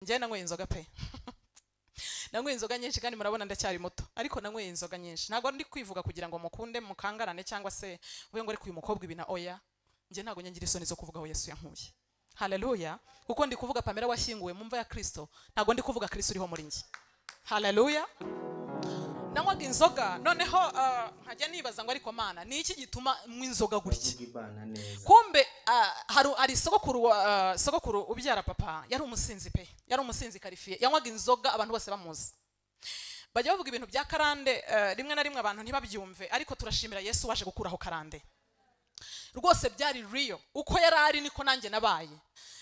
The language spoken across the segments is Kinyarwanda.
njyewe nanyweye inzoga pe nanyweye inzoga nyinshi kandi murabona ndacyari muto ariko nanyweye inzoga nyinshi ntabwo ndi kwivuga kugira ngo mukunde mukangarane cyangwa se uvuge ngo ariko uyu mukobwa ibi na oya njye ntabwo nyangira isoni zo kuvuga aho yesu yankuye haleluya kuko ndi kuvuga pamela washyinguwe mu mva ya kirisito ntabwo ndi kuvuga kirisito uriho muri njye haleluya nanywaga inzoga noneho ah, nkajya nibaza ngo ariko mana ni iki gituma mwe inzoga gutya uvuga ibana neza kumbe ah, hari hari sogokuru wa- ah, sogokuru ubyara papa yari umusinzi pe yari umusinzi karifiye yanywaga inzoga abantu bose bamuzi bajya bavuga ibintu bya karande eh, rimwe na rimwe abantu ntibabyumve ariko turashimira yesu waje gukuraho karande rwose byari riyo uko yari ari niko nanjye nabaye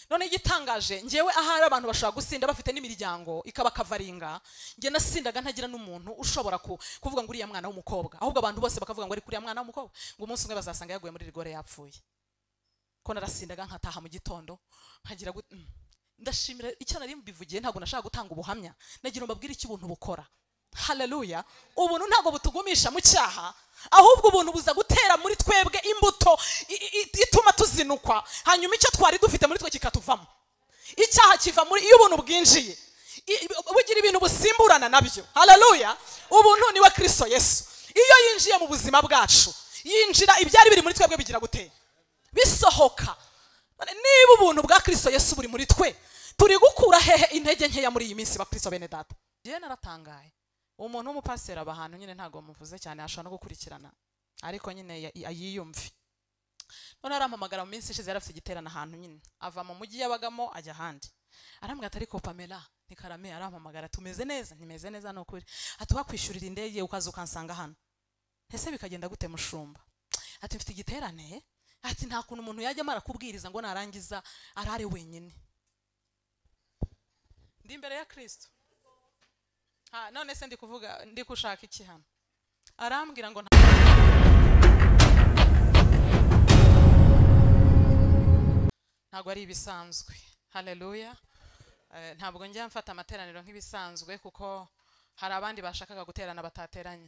none igitangaje ngewe ahari abantu bashobora gusinda bafite n'imiryango ikaba kavaringa njye nasindaga ntagira n'umuntu ushobora ku- kuvuga ngo uriya mwana w'umukobwa ahubwo abantu bose bakavuga ngo ari kuriya mwana w'umukobwa ngo umunsi umwe bazasanga yaguye muri rigore yapfuye ko narasindaga nkataha mu gitondo nkagira gut- mm. ndashimira icyo nari mbivugiye ntabwo nashaka gutanga ubuhamya nagira ngo mbabwire icyo ubuntu bukora haleluya ubuntu ntabwo butugumisha mu cyaha ahubwo ubuntu buza gutera muri twebwe imbuto i- i- i- ituma tuzinukwa hanyuma icyo twari dufite muri twe kikatuvamo icyaha kiva muri iyo ubuntu bwinjiye I- i- bugira ibintu busimburana nabyo haleluya ubuntu ni we kirisito yesu iyo yinjiye mu buzima bwacu yinjira ibyari biri muri twebwe bigira gutera bisohoka None niba ubuntu bwa kirisito yesu buri muri twe turi gukura hehe intege nkeya muri iyi minsi bakristo bene data yewe naratangaye umuntu w'umupasiteri aba ahantu nyine ntabwo bamuvuze cyane ashobora no gukurikirana ariko nyine ya- ya- yiyumve none arampamagara mu minsi ishize yari afite igiterane ahantu nyine ava mu mujyi yabagamo ajya ahandi arambwira ati ariko pamela ni karame arampamagara tumeze neza ntimeze neza ni ukuri ati wakwishyurira indege ukaza ukansanga hano ese bikagenda gute mushumba ati mfite igiterane ati nta kuntu umuntu yajya amara kubwiriza ngo narangiza arare wenyine ndi imbere ya kirisito ha none se ndi kuvuga ndi gushaka iki hano arambwira ngo nta ntabwo ari ibisanzwe haleluya Eh, ntabwo njya mfata amateraniro nk'ibisanzwe kuko hari abandi bashakaga guterana batateranye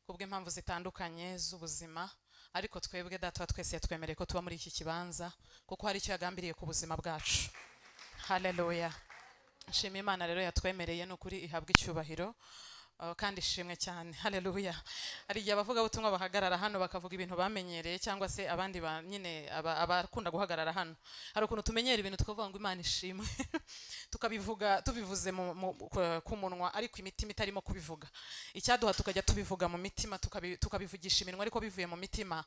kubw'impamvu zitandukanye z'ubuzima ariko twebwe data wa twese yatwemereye ko tuba muri iki kibanza kuko hari icyo yagambiriye ku buzima bwacu haleluya nshima imana rero yatwemereye ni ukuri ihabwa icyubahiro Uh, kandi ishimwe cyane haleluya hari igihe abavugabutumwa bahagarara hano bakavuga ibintu bamenyereye cyangwa se abandi ba, nyine aba- abakunda guhagarara hano hari ukuntu tumenyera ibintu tukavuga ngo imana ishimwe tukabivuga tubivuze mu, mu, ku- ku munwa ariko imitima itarimo kubivuga icyaduha tukajya tubivuga mu mitima tukabi, tukabivugisha iminwa ariko bivuye mu mitima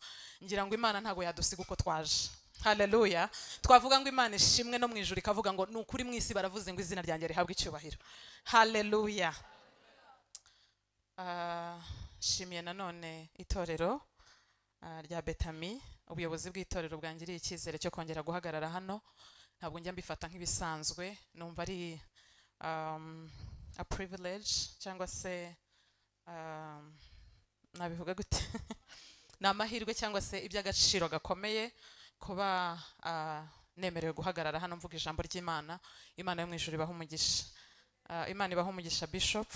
ngira ngo imana ntabwo yadusiga uko twaje haleluya twavuga ngo imana ishimwe no mu ijuru ikavuga ngo ni ukuri mu isi baravuze ngo izina ryanjye rihabwe icyubahiro haleluya Ah, nshimiye nanone itorero ah, rya betami ubuyobozi bw'itorero bwangiriye icyizere cyo kongera guhagarara hano ntabwo njya mbifata nk'ibisanzwe numva ari um, a privilege cyangwa se um, nabivuga gute ni amahirwe cyangwa se iby'agaciro gakomeye kuba ah, nemerewe guhagarara hano mvuga ijambo ry'imana imana yo mu ijuru ibaha umugisha Ah, imana ibaha umugisha bishop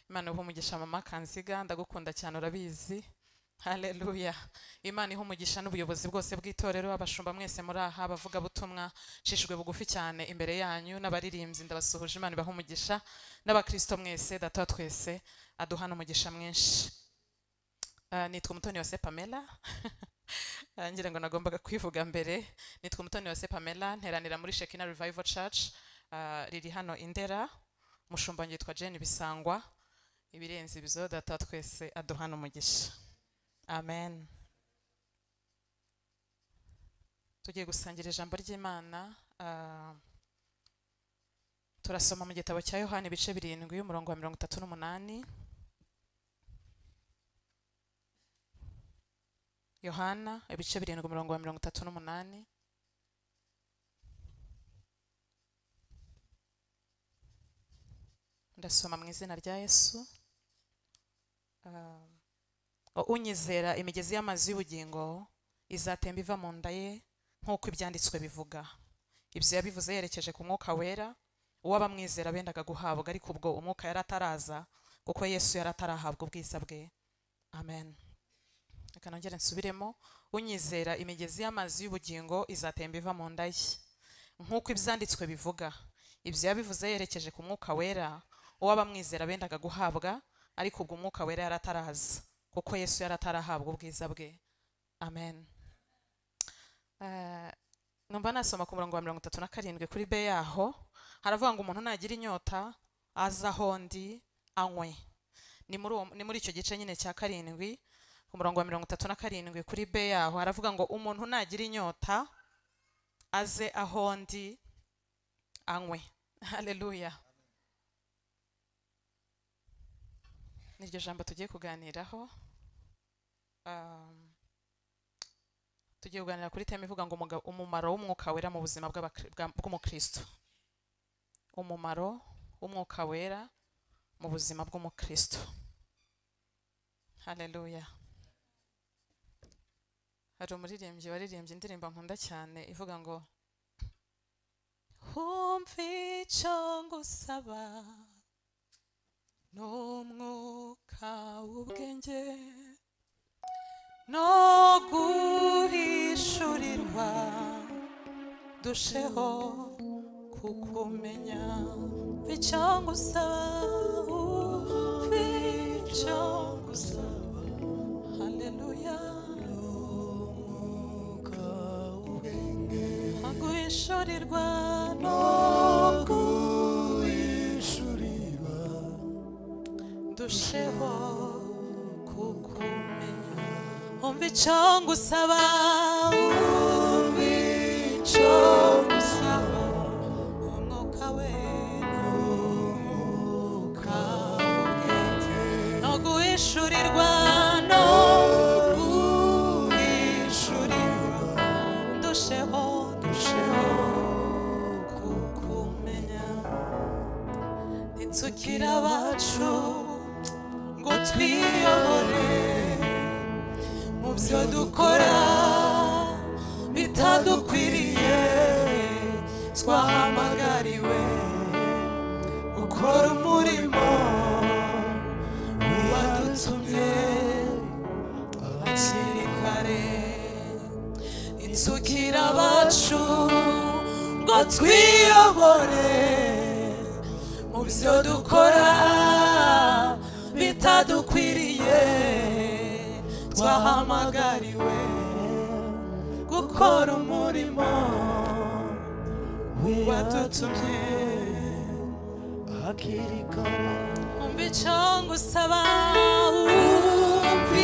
imana ibaha umugisha mama kanziga ndagukunda cyane urabizi haleluya imana iha umugisha n'ubuyobozi bwose bw'itorero abashumba mwese muri aha abavugabutumwa nshishijwe bugufi cyane imbere yanyu n'abaririmbyi ndabasuhuje imana ibaha umugisha n'abakristo mwese data wa twese aduhana umugisha mwinshi Ah, nitwa umutoni wase pamela Ah, ngira ngo nagombaga kwivuga mbere nitwa umutoni wase pamela nteranira muri shekina revival church ah, riri hano indera mushumba yitwa jane bisangwa ibirenze ibyo data wa twese aduhana umugisha amen tugiye gusangira ijambo ry'imana ah, turasoma mu gitabo cya yohani ibice birindwi umurongo wa mirongo itatu n'umunani yohana ibice birindwi umurongo wa mirongo itatu n'umunani ndasoma mu izina rya yesu Ah, unyizera imigezi y'amazi y'ubugingo izatemba iva mu nda ye nk'uko ibyanditswe bivuga ibyo yabivuze yerekeje ku mwuka wera uw'abamwizera bendaga guhabwa ariko ubwo umwuka yari ataraza kuko yesu yari atarahabwa ubwiza bwe amen reka nongere nsubiremo unyizera imigezi y'amazi y'ubugingo izatemba iva mu nda ye nk'uko ibyanditswe bivuga ibyo yabivuze yerekeje ku mwuka wera uwo abamwizera bendaga guhabwa ariko ubwo umwuka wera yari ataraza kuko yesu yari atarahabwa ubwiza bwe amen Eh, numva nasoma ku murongo wa mirongo itatu na karindwi kuri be yaho haravuga ngo umuntu nagira inyota aze aho ndi anywe ni muri uwo- ni muri icyo gice nyine cya karindwi ku murongo wa mirongo itatu na karindwi kuri be yaho haravuga ngo umuntu nagira inyota aze aho ndi anywe haleluya niryo jambo tugiye kuganiraho Um, tugiye kuganira kuri teme ivuga ngo umuga- umumaro w'umwuka wera mu buzima bw'abakri- bwa- bw'umukristo umumaro w'umwuka wera mu buzima bw'umukristo haleluya hari umuririmbyi waririmbye indirimbo nkunda cyane ivuga ngo humva icyo ngusaba n'umwuka w'ubwenge no guhishurirwa dusheho kukumenya icyo ngusaba umva icyo ngusaba haleluya no guhishurirwa no guhishurirwa dusheho kukumenya umva icyo ngusaba umva icyo ngusaba umwuka we umwuka w'ubwenge no guhishurirwa no guhishurirwa dusheho dusheho kukumenya ntitsukira abacu ngo twiyobore mu byo dukora bitadukwiriye twahamagariwe gukora umurimo wadutumye hakiri kare inzukira bacu ngo twiyobore mu byo dukora bitadukwiriye twahamagariwe gukora umurimo wadutumye hakiri kare umva icyo ngusaba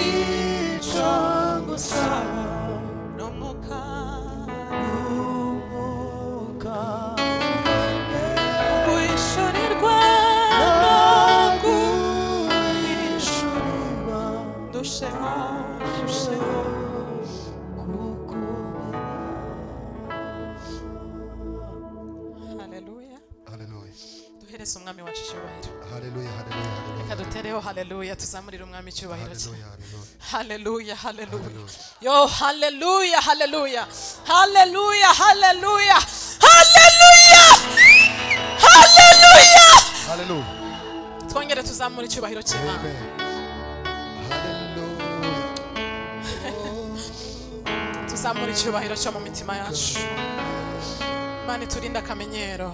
icyo ngusaba n'umwuka n'umwuka wishurirwa guhishurirwa dusheho dusheho kukumenya haleluya Haleluya. duhereze umwami wacu icyubahiro Haleluya, haleluya, haleluya. reka dutereho haleluya tuzamurire umwami icyubahiro cye Haleluya, haleluya haleluya. haleluya Haleluya. yo haleluya haleluya haleluya haleluya haleluya haleluya Haleluya. twongere tuzamura icyubahiro cy'imana Amen. Haleluya. tuzamura icyubahiro cyo mu mitima yacu imana iturinde akamenyero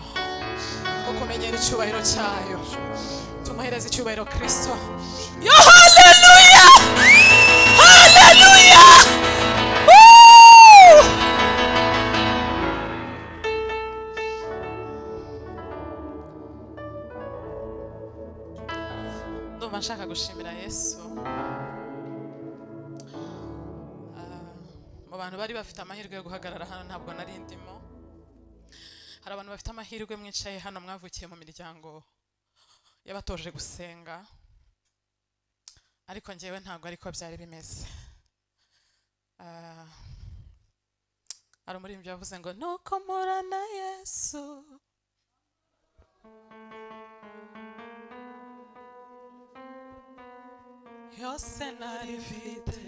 ko kumenyera icyubahiro cyayo tumuhereze icyubahiro kristo yo haleluya haleluya Woo! ndumva nshaka gushimira yesu mu bantu bari bafite amahirwe yo guhagarara hano ntabwo nari ndimo hari abantu bafite amahirwe mwicaye hano mwavukiye mu miryango y'abatoje gusenga ariko ngewe ntabwo ariko byari bimeze Ah, hari umuririmbyi wavuze ngo nuko mpura na yesu yose nari mfite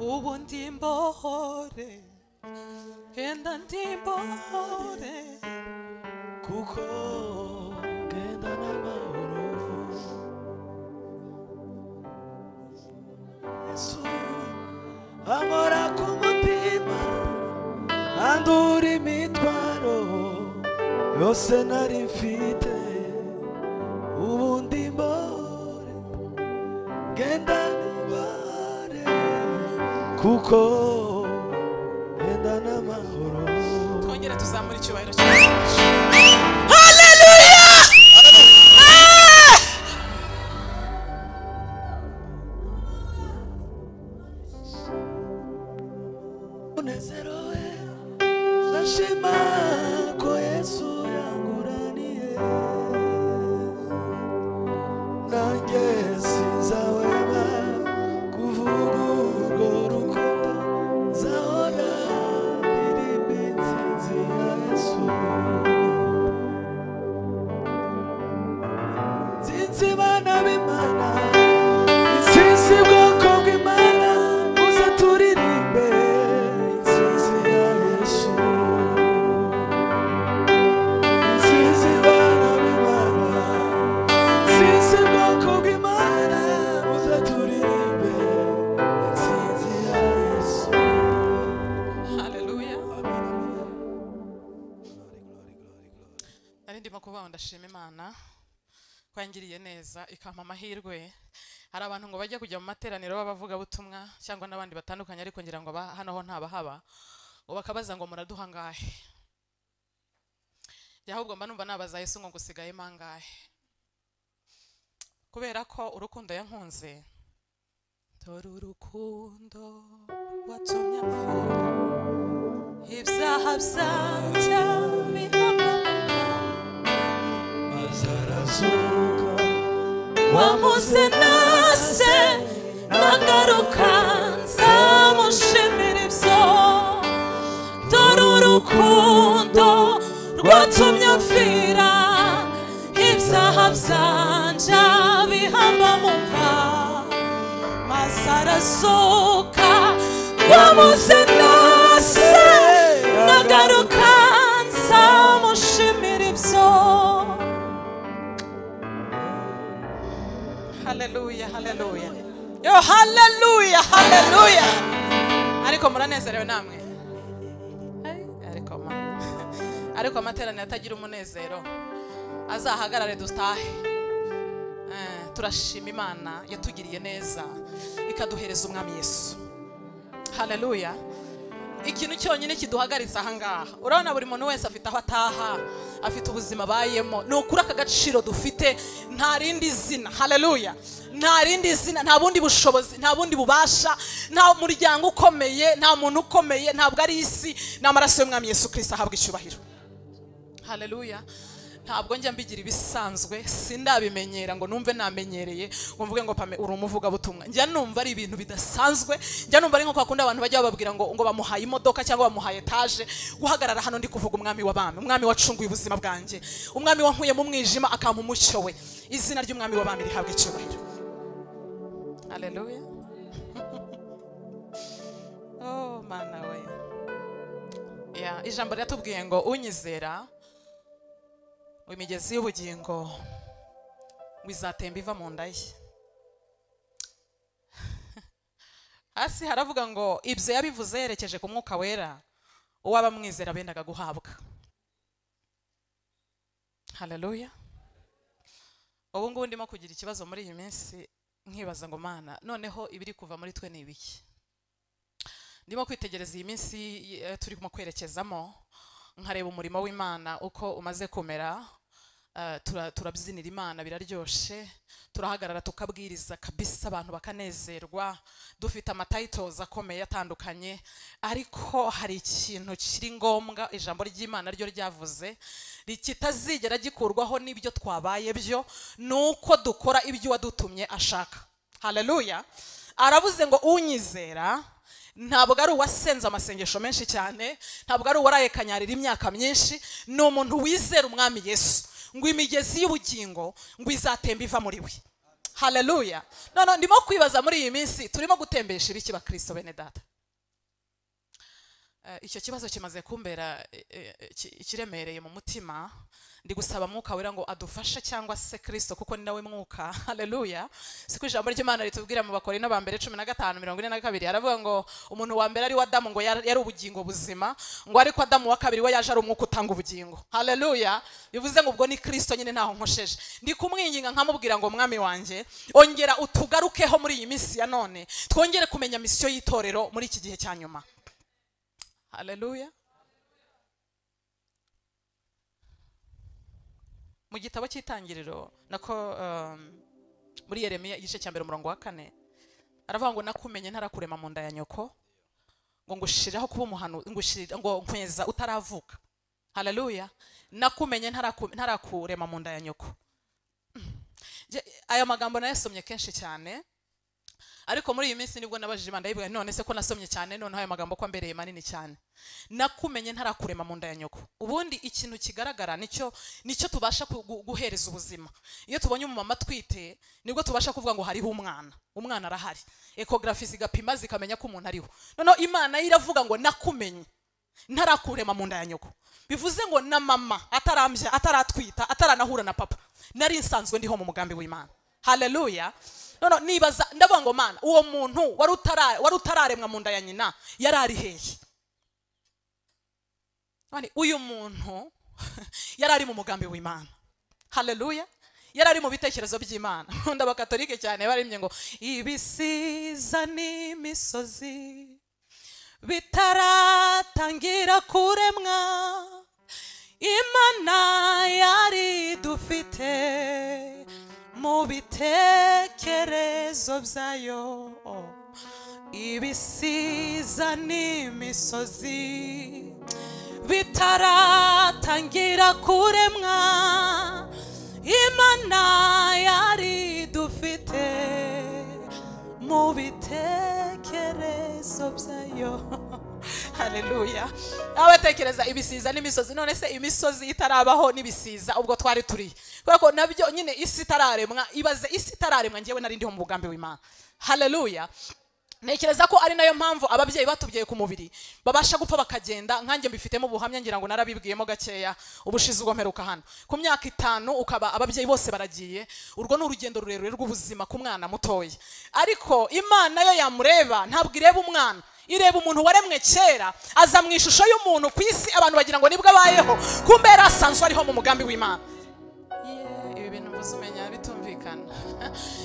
ubu ndimbohore genda ndimbohore kuko genda n'amahoro yesu amora ku mutima andura imitwaro yose nari mfite ubundi mbore genda nibare kuko genda n'amahoro twongere tuzamure icyubahiro cyawe umunezero we ndashima ko yesu yanguraniye nanjye sinzahwema kuvuga urwo rukundo nzahora ndirimba insinzi ya yesu Sinzi bana b'Imana, sinzi bwoko bw'Imana, muze turirimbe insinzi ya Yesu. Sinzi bana b'Imana, sinzi bwoko bw'Imana, muze turirimbe insinzi ya Yesu. haleluya nari ndimo kuvuga ngo ndashima imana ko yangiriye neza ikampa amahirwe hari abantu ngo bajya kujya mu materaniro b'abavugabutumwa cyangwa n'abandi batandukanye ariko ngira ngo aba- hano ho ntabahaba ngo bakabaza ngo muraduha angahe Njye ahubwo mba numva nabaza yesu ngo ngusigayemo angahe kubera ko urukundo yankunze dore urukundo watumye apfura ibyaha byanjye bihamagara Maze arazuka, wamuze nase nagaruka nzamushimira ibyo dore urukundo rwatumye mfira ibyaha byanja bihamba mu mva maze arazuka wamuze nase nagaruka nzamushimira ibyo haleluya haleluya yo haleluya haleluya ariko muranezerewe namwe Ai, ariko ma- ariko amateraniro atagira umunezero azahagarare dutahe Eh, turashima imana yatugiriye neza ikaduhereza umwami yesu haleluya ikintu cyonyine kiduhagaritse ahangaha urabona buri muntu wese afite aho ataha afite ubuzima abayemo ni ukuri aka gaciro dufite nta rindi zina haleluya nta rindi zina nta bundi bushobozi nta bundi bubasha nta muryango ukomeye nta muntu ukomeye ntabwo ari isi ni amaraso y'umwami yesu kirisita ahabwa icyubahiro haleluya ntabwo njya mbigira ibisanzwe sindabimenyera ngo numve namenyereye ngo mvuge ngo pame uri umuvugabutumwa njya numva ari ibintu bidasanzwe njya numva ari nko kwa kundi abantu bajya bababwira ngo ngo bamuhaye imodoka cyangwa bamuhaye etaje guhagarara hano ndi kuvuga umwami w'abami umwami wacunguye ubuzima bwanjye umwami wankuye mu mwijima akampa umucyo we izina ry'umwami w'abami rihabwa icyubahiro haleluya oh mana we Ya, ijambo ryatubwiye ngo unyizera imigezi y'ubugingo ngo izatemba iva mu nda ye hasi haravuga ngo ibyo yabivuze yerekeje ku mwuka wera uwo abamwizera bendaga guhabwa haleluya ubu ngubu ndimo kugira ikibazo muri iyi minsi nkibaza ngo mana noneho ibiri kuva muri twe ni ibiki ndimo kwitegereza iyi minsi eh, turimo kwerekezamo nkareba umurimo w'imana uko umaze kumera eh, tura- turabyinira imana biraryoshe turahagarara tukabwiriza kabisa abantu bakanezerwa dufite amatayitozi akomeye atandukanye ariko hari ikintu kiri ngombwa ijambo ry'imana ryo ryavuze kitazigera gikurwaho n'ibyo twabaye byo ni uko dukora ibyo uwadutumye ashaka haleluya aravuze ngo unyizera ntabwo ari uwasenze amasengesho menshi cyane ntabwo ari uwaraye kanyarira imyaka myinshi ni umuntu wizera umwami yesu ngo imigezi y'ubugingo ngo izatemba iva muri we haleluya none ndimo kwibaza muri iyi minsi turimo gutembesha ibiki bakristo bene data Eh, icyo kibazo kimaze kumbera eh, eh, ki- ikiremereye mu mutima ndi gusaba mwuka wera ngo adufashe cyangwa se kristo kuko ni nawe mwuka haleluya siko ijambo ry'imana ritubwira mu bakore ba mbere cumi na gatanu mirongo ine na kabiri aravuga ngo umuntu wa mbere ari we adamu ngo yari yari ubugingo buzima ngo ariko adamu wa kabiri we yaje ari umwuka utanga ubugingo haleluya bivuze ngo ubwo ni kristo nyine ntaho nkosheje ndi kumwinginga nkamubwira ngo mwami wanjye ongera utugarukeho muri iyi minsi ya none twongere kumenya misiyo y'itorero muri iki gihe cya nyuma haleluya mu gitabo cy'itangiriro nako um, muri yeremiya igice cya mbere umurongo wa kane aravuga ngo nakumenye ntarakurema mu nda ya nyoko ngo ngushiriraho kuba umuhanu ngushirira- ngo nkweza utaravuka haleluya nakumenye ntaraku- ntarakurema mu nda ya nyoko Mm. Je- aya magambo nayasomye kenshi cyane ariko muri iyi minsi nibwo nabajije imana ndayivuga nti none se ko nasomye cyane noneho aya magambo ko ambereye manini cyane nakumenye ntarakurema mu nda ya nyoko ubundi ikintu kigaragara nicyo nicyo tubasha ku- gu- guhereza ubuzima iyo tubonye umumama atwite nibwo tubasha kuvuga ngo hariho umwana umwana arahari ekogarafi zigapima zikamenya ko umuntu ariho noneho imana yo iravuga ngo nakumenye ntarakurema mu nda ya nyoko bivuze ngo na mama atarambya ataratwita ataranahura na papa nari nsanzwe ndiho mu mugambi w'imana haleluya nono nibaza ndavuga ngo mana uwo muntu wari utara- wari utararemwa mu nda ya nyina yari ari hehe None uyu muntu yari ari mu mugambi w'imana haleluya yari ari mu bitekerezo by'imana nkunda abakatolike cyane barimye ngo ibisiza n'imisozi bitaratangira kuremwa imana yari dufite mu bitekerezo byayo ibisiza n'imisozi bitaratangira kuremwa imana yari dufite mu bitekerezo byayo haleluya abatekereza ibisiza n'imisozi none se imisozi itarabaho n'ibisiza ubwo twari turi kubera ko nabyo nyine isi itararemwa ibaze isi itararemwa ngewe nari ndiho mu mugambi w'imana haleluya ntekereza ko ari nayo mpamvu ababyeyi batubyaye ku mubiri babasha gupfa bakagenda nkanjye mbifitemo ubuhamya ngira ngo narabibwiyemo gakeya ubushize ubwo mperuka hano ku myaka itanu ukaba ababyeyi bose baragiye urwo ni urugendo rurerure rw'ubuzima ku mwana mutoya ariko imana yo yamureba ntabwo ireba umwana ireba umuntu waremwe kera aza mu ishusho y'umuntu ku isi abantu bagira ngo nibwo abayeho kumbe yari asanzwe ariho mu mugambi w'imana Yeah, ibi bintu mvuze umenya bitumvikana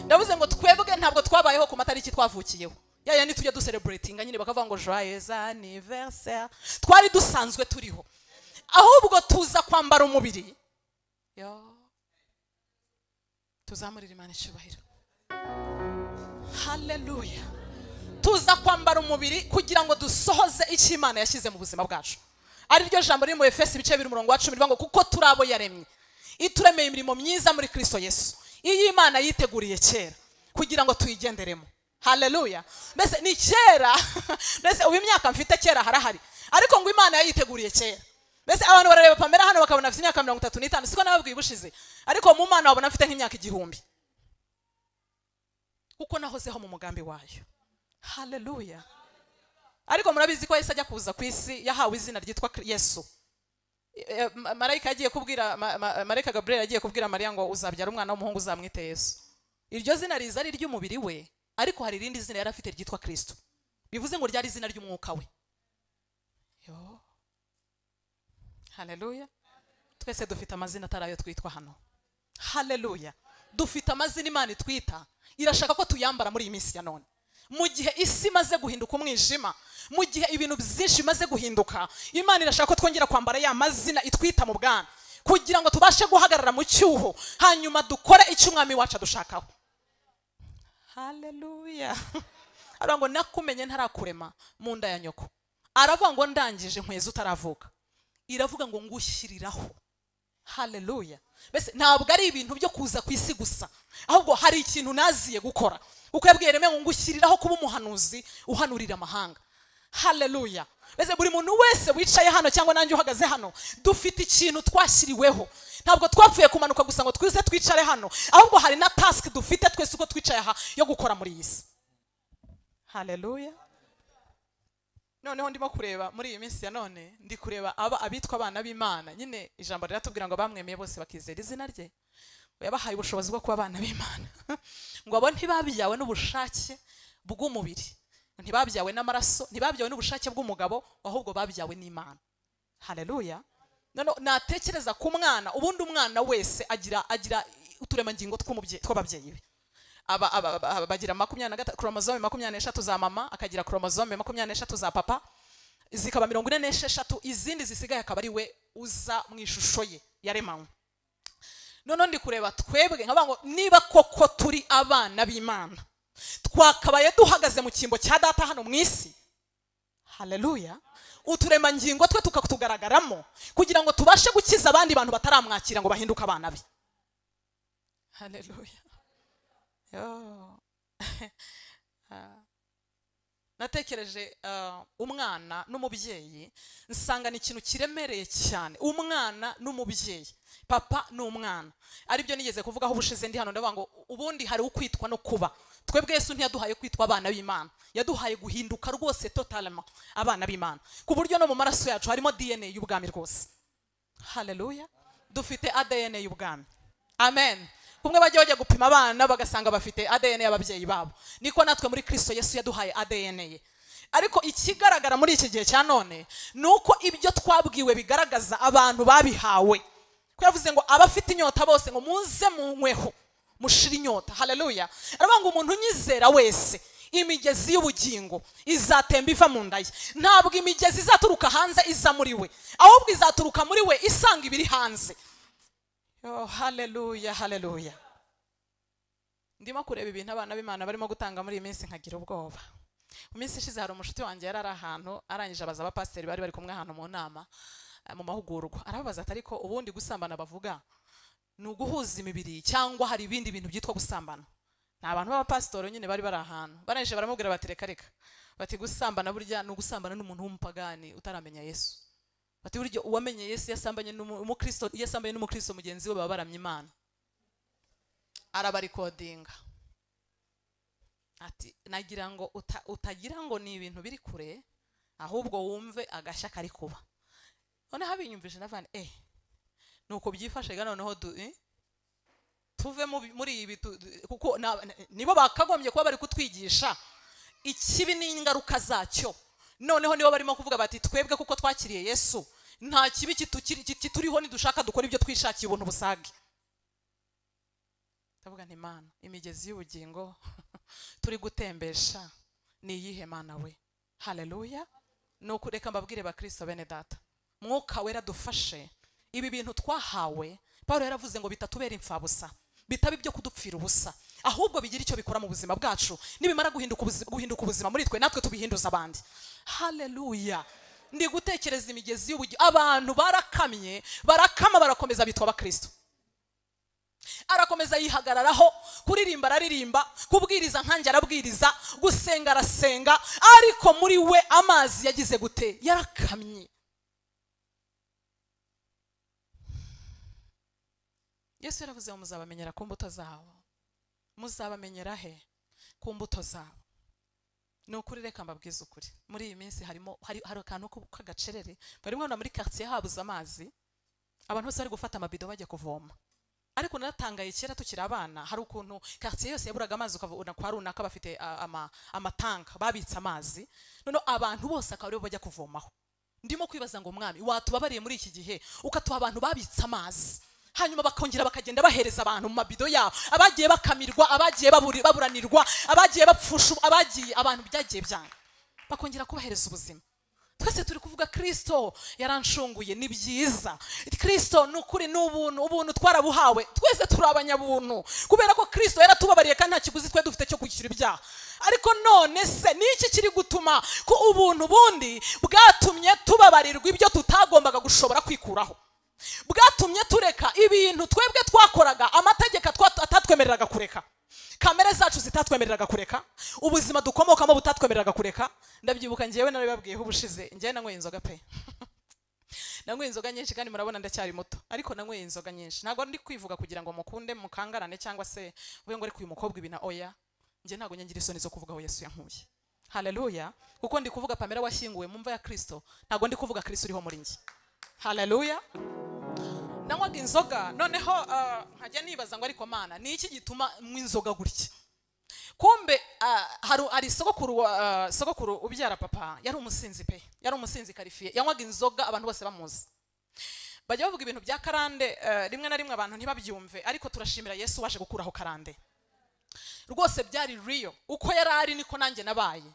ndavuze ngo twebwe ntabwo twabayeho ku matariki twavukiyeho ya yandi tujya dusereburatinga nyine bakavuga ngo joyeuse anniversaire twari dusanzwe turiho ahubwo tuza kwambara umubiri Yo. tuzamurira imana icyubahiro haleluya tuza kwambara umubiri kugira ngo dusohoze icyo imana yashyize mu buzima bwacu ari ryo jambo riri mu efesi ibice bibiri umurongo wa cumi rivuga ngo kuko turi abo yaremye ituremeye imirimo myiza muri kristo yesu iyo imana yiteguriye kera kugira ngo tuyigenderemo haleluya mbese ni kera mbese ubu imyaka mfite kera harahari ariko ngo imana yayiteguriye kera mbese abantu barareba pamera hano bakabona afite imyaka mirongo itatu n'itanu siko nababwiye ubushize ariko mu mana babona mfite nk'imyaka igihumbi kuko nahozeho mu mugambi wayo haleluya ariko murabizi ko yahise ajya kuza ku isi yahawe izina ryitwa Kri- yesu Eh, ma- marayika yagiye kubwira ma- ma- marayika gaburiyeli yagiye kubwira mariya ngo uzabyara umwana w'umuhungu uzamwite yesu iryo zina riza ari iry'umubiri we ariko hari irindi zina yari afite ryitwa kristo bivuze ngo ryari izina ry'umwuka we Yo. haleluya twese dufite amazina atari ayo twitwa hano haleluya dufite amazina imana itwita irashaka ko tuyambara muri iyi minsi ya none mu gihe isi imaze guhinduka umwijima mu gihe ibintu byinshi bimaze guhinduka imana irashaka ko twongera kwambara ya mazina itwita mu bwana kugira ngo tubashe guhagarara mu cyuho hanyuma dukore icyo umwami wacu adushakaho haleluya aravuga ngo nakumenye ntarakurema mu nda ya nyoko aravuga ngo ndangije nkweza utaravuka iravuga ngo ngushyiriraho haleluya mbese ntabwo ari ibintu byo kuza ku isi gusa ahubwo hari ikintu naziye gukora kuko yabwiye reme ngo ngushyiriraho kuba umuhanuzi uhanurira amahanga haleluya mbese buri muntu wese wicaye hano cyangwa nanjye uhagaze hano dufite ikintu twashyiriweho ntabwo twapfuye kumanuka gusa ngo twize twicare hano ahubwo hari na task dufite twese uko twicaye aha yo gukora muri iyi si haleluya noneho ndimo kureba muri iyi minsi ya none ndi kureba aba abitwa abana b'imana nyine ijambo riratubwira ngo abamwemeye bose bakizera izina rye ngo yabahaye ubushobozi bwo kuba abana b'imana ngo abo ntibabyawe n'ubushake bw'umubiri ntibabyawe n'amaraso ntibabyawe n'ubushake bw'umugabo ahubwo babyawe n'imana haleluya none natekereza ku mwana ubundi umwana wese agira agira uturemangingo tw'umubye- tw'ababyeyi be aba, aba, aba, aba bagira makumyabiri na gatatu koromozome makumyabiri n'eshatu za mama akagira koromozome makumyabiri n'eshatu za papa zikaba mirongo ine n'esheshatu izindi zisigaye akaba ari we uza mu ishusho ye yaremanywe noneho ndi kureba twebwe nkavuga ngo niba koko turi abana b'imana twakabaye duhagaze mu cyimbo cya data hano mu isi haleluya uturemangingo twe tukatugaragaramo kugira ngo tubashe gukiza abandi bantu bataramwakira ngo bahinduke abana be haleluya Yo. Ah. natekereje ah, umwana n'umubyeyi nsanga ni ikintu kiremereye cyane umwana n'umubyeyi papa ni umwana aribyo nigeze kuvugaho ubushize ndi hano ndavuga ngo ubundi hari ukwitwa no kuba twebwe yesu ntiyaduhaye kwitwa abana b'imana yaduhaye guhinduka rwose totalama abana b'imana ku buryo no mu maraso yacu harimo dna y'ubwami rwose haleluya dufite adn y'ubwami amen kumwe bajya bajya gupima abana bagasanga bafite adn y'ababyeyi babo niko natwe muri kristo yesu yaduhaye adn ye ariko ikigaragara muri iki gihe cya none ni uko ibyo twabwiwe bigaragaza abantu babihawe ko yavuze ngo abafite inyota bose ngo muze munyweho mushire inyota haleluya aravuga ngo umuntu unyizera wese imigezi y'ubugingo izatemba iva mu nda ye ntabwo imigezi izaturuka hanze iza muri we ahubwo izaturuka muri we isanga ibiri hanze Yo, haleluya haleluya ndimo kureba ibintu abana b'imana barimo gutanga muri iyi minsi nkagira ubwoba mu minsi ishize hari umunshuti wanjye yari ari ahantu arangije abaza abapasiteri bari bari kumwe ahantu mu nama eh, mu mahugurwa arababaza ati ariko ubundi gusambana bavuga ni uguhuza imibiri cyangwa hari ibindi bintu byitwa gusambana ni abantu b'abapasitori nyine bari bari ahantu barangije baramubwira bati reka reka bati gusambana burya ni ugusambana n'umuntu w'umupagani utaramenya yesu bati burya uwamenye yesu yasambanye n'umu- umukristo iyo asambanye n'umukristo mugenzi we baba baramye imana arabarikodinga ati nagira ngo uta, utagira ngo ni ibintu biri kure ahubwo wumve agashya kari kuba noneho abinyumvije navane eh nuko byifashe ga noneho du eh? tuve mu bi- muri ibi tu- du- kuko na- na- nibo bakagombye kuba bari kutwigisha ikibi n'ingaruka zacyo noneho nibo barimo kuvuga bati twebwe kuko twakiriye yesu nta kibi kitukiri- kituriho nidushaka dukora ibyo twishakiye ubuntu busage ndavuga nti mana imigezi y'ubugingo turi gutembesha ni iyihe mana we haleluya ni ukureka mbabwire bakristo bene data mwuka wera dufashe ibi bintu twahawe paul yaravuze ngo bitatubera imfabusa bitaba ibyo kudupfira ubusa ahubwo bigira icyo bikora mu buzima bwacu nibimara guhinduka ubuzima, guhinduka ubuzima muri twe natwe tubihinduza abandi haleluya ndi gutekereza imigezi y'ubugingo abantu barakamye barakama barakomeza bitwa abakristo arakomeza yihagararaho kuririmba araririmba kubwiriza nkanjye arabwiriza gusenga arasenga ariko muri we amazi yagize gute yarakamye yesu yaravuze ngo muzabamenyera ku mbuto zabo muzabamenyera he ku mbuto zabo ni ukuri reka mbabwize ukuri muri iyi minsi harimo hari, hari akantu ko- k'agacerere bari mwana muri quartier habuze amazi abantu bose bari gufata amabido bajya kuvoma ariko naratangaye kera tukiri abana hari ukuntu quartier yose yaburaga amazi ukabona kwa runaka bafite ah, ama- amatanka babitse amazi noneho abantu bose akaba aribo bajya kuvomaho ndimo kwibaza ngo mwami watubabariye muri iki gihe ukatuha abantu babitse amazi hanyuma bakongera bakagenda bahereza abantu mu mabido yabo abagiye bakamirwa abagiye baburi- baburanirwa abagiye bapfusha abagiye abantu byagiye byanga bakongera kubahereza ubuzima twese turi kuvuga kristo yaranshunguye ni byiza kristo ni ukuri ni ubuntu ubuntu twarabuhawe twese turi abanyabuntu kubera ko kristo yaratubabariye kandi nta kiguzi twe dufite cyo kwishyura ibyaha ariko none se ni iki kiri gutuma ko ubuntu bundi bwatumye tubabarirwa ibyo tutagombaga gushobora kwikuraho bwatumye tureka ibintu twebwe twakoraga amategeko atwa- atatwemereraga kureka kamere zacu zitatwemereraga kureka ubuzima dukomokamo butatwemereraga kureka ndabyibuka ngewe narabibabwiyeho ubushize ngewe nanyweye inzoga pe nanyweye inzoga nyinshi kandi murabona ndacyari muto ariko nanyweye inzoga nyinshi ntabwo ndi kwivuga kugira ngo mukunde mukangarane cyangwa se uvuge ngo ariko uyu mukobwa ibi na oya njye ntabwo nyangira isoni zo kuvuga aho yesu yankuye haleluya kuko ndi kuvuga pamela washyinguwe mu mva ya kristo ntabwo ndi kuvuga kristo uriho muri njye haleluya nanywaga inzoga noneho ah, nkajya nibaza ngo ariko mana ni iki gituma mwe inzoga gutya kumbe ah, hari hari sogokuru wa- ah, sogokuru ubyara papa yari umusinzi pe yari umusinzi karifiye yanywaga inzoga abantu bose bamuzi bajya bavuga ibintu bya karande eh, rimwe na rimwe abantu ntibabyumve ariko turashimira yesu waje gukuraho karande rwose byari real uko yari ari niko nanjye nabaye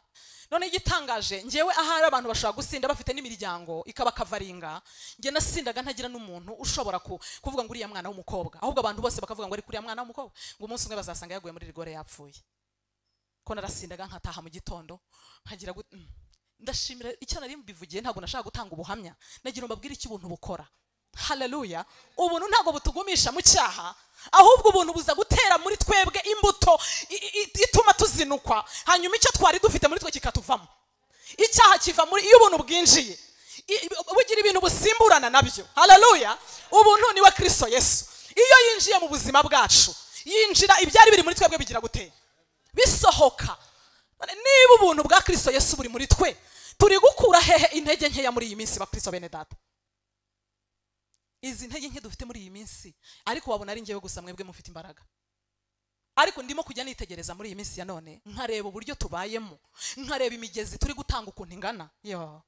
none igitangaje ngewe ahari abantu bashobora gusinda bafite n'imiryango ikabakavaringa nge nasindaga ntagira n'umuntu ushobora ku- kuvuga ngo uriya mwana w'umukobwa ahubwo abantu bose bakavuga ngo ari kuriya mwana w'umukobwa ngo umunsi umwe bazasanga yaguye muri rigore yapfuye ko narasindaga nkataha mu gitondo nkagira gut- mm. ndashimira icyo nari mbivugiye ntabwo nashaka gutanga ubuhamya nagira ngo mbabwire icyo ubuntu bukora haleluya ubuntu ntabwo butugumisha mu cyaha ahubwo ubuntu buza gutera muri twebwe imbuto i- i- ituma tuzinukwa hanyuma icyo twari dufite muri twe kikatuvamo icyaha kiva muri iyo ubuntu bwinjiye I- i- bugira ibintu busimburana nabyo haleluya ubuntu ni we kristo yesu iyo yinjiye mu buzima bwacu yinjira ibyari biri muri twebwe bigira gutera bisohoka None niba ubuntu bwa kristo yesu buri muri twe turi gukura hehe intege nkeya muri iyi minsi ba kristo bene data izi ntege nke dufite muri iyi minsi ariko wabona ari njyewe gusa mwebwe mufite imbaraga ariko ndimo kujya nitegereza muri iyi minsi ya none nkareba uburyo tubayemo nkareba imigezi turi gutanga ukuntu ingana yo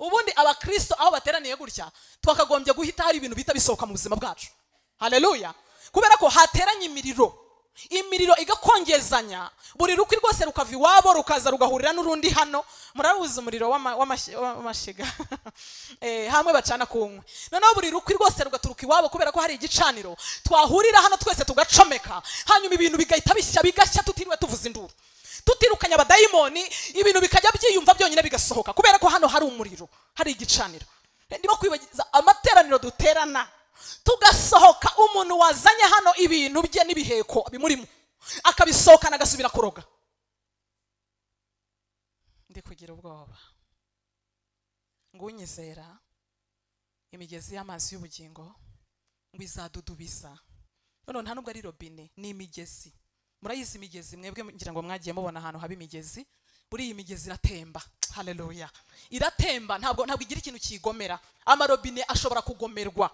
ubundi abakristo aho bateraniye gutya twakagombye guhita hari ibintu bihita bisohoka mu buzima bwacu haleluya kubera ko hateranye imiriro imiriro igakongezanya buri rukwi rwose rukava iwabo rukaza rugahurira n'urundi hano murabuze umuriro w'ama- w'amashi- w'amashiga Eh, hamwe bacana ku nkwi noneho buri rukwi rwose rugaturuka iwabo kubera ko hari igicaniro twahurira hano twese tugacomeka hanyuma ibintu bigahita bishya bigashya tutiriwe tuvuza induru tutirukanya abadayimoni ibintu bikajya byiyumva byonyine bigasohoka kubera ko hano hari umuriro hari igicaniro ndimo kwibagiza amateraniro duterana tugasohoka umuntu wazanye hano ibintu bye n'ibiheko bimurimo akabisohokana agasubira kuroga ndi kugira ubwoba ngo unyizera imigezi y'amazi y'ubugingo ngo izadudubiza noneho nta nubwo ari robine ni imigezi murayizi imigezi mwebwe ngira ngo mwagiye mubona ahantu haba imigezi buri iyi migezi iratemba haleluya iratemba ntabwo ntabwo igira ikintu kiyigomera amarobine ashobora kugomerwa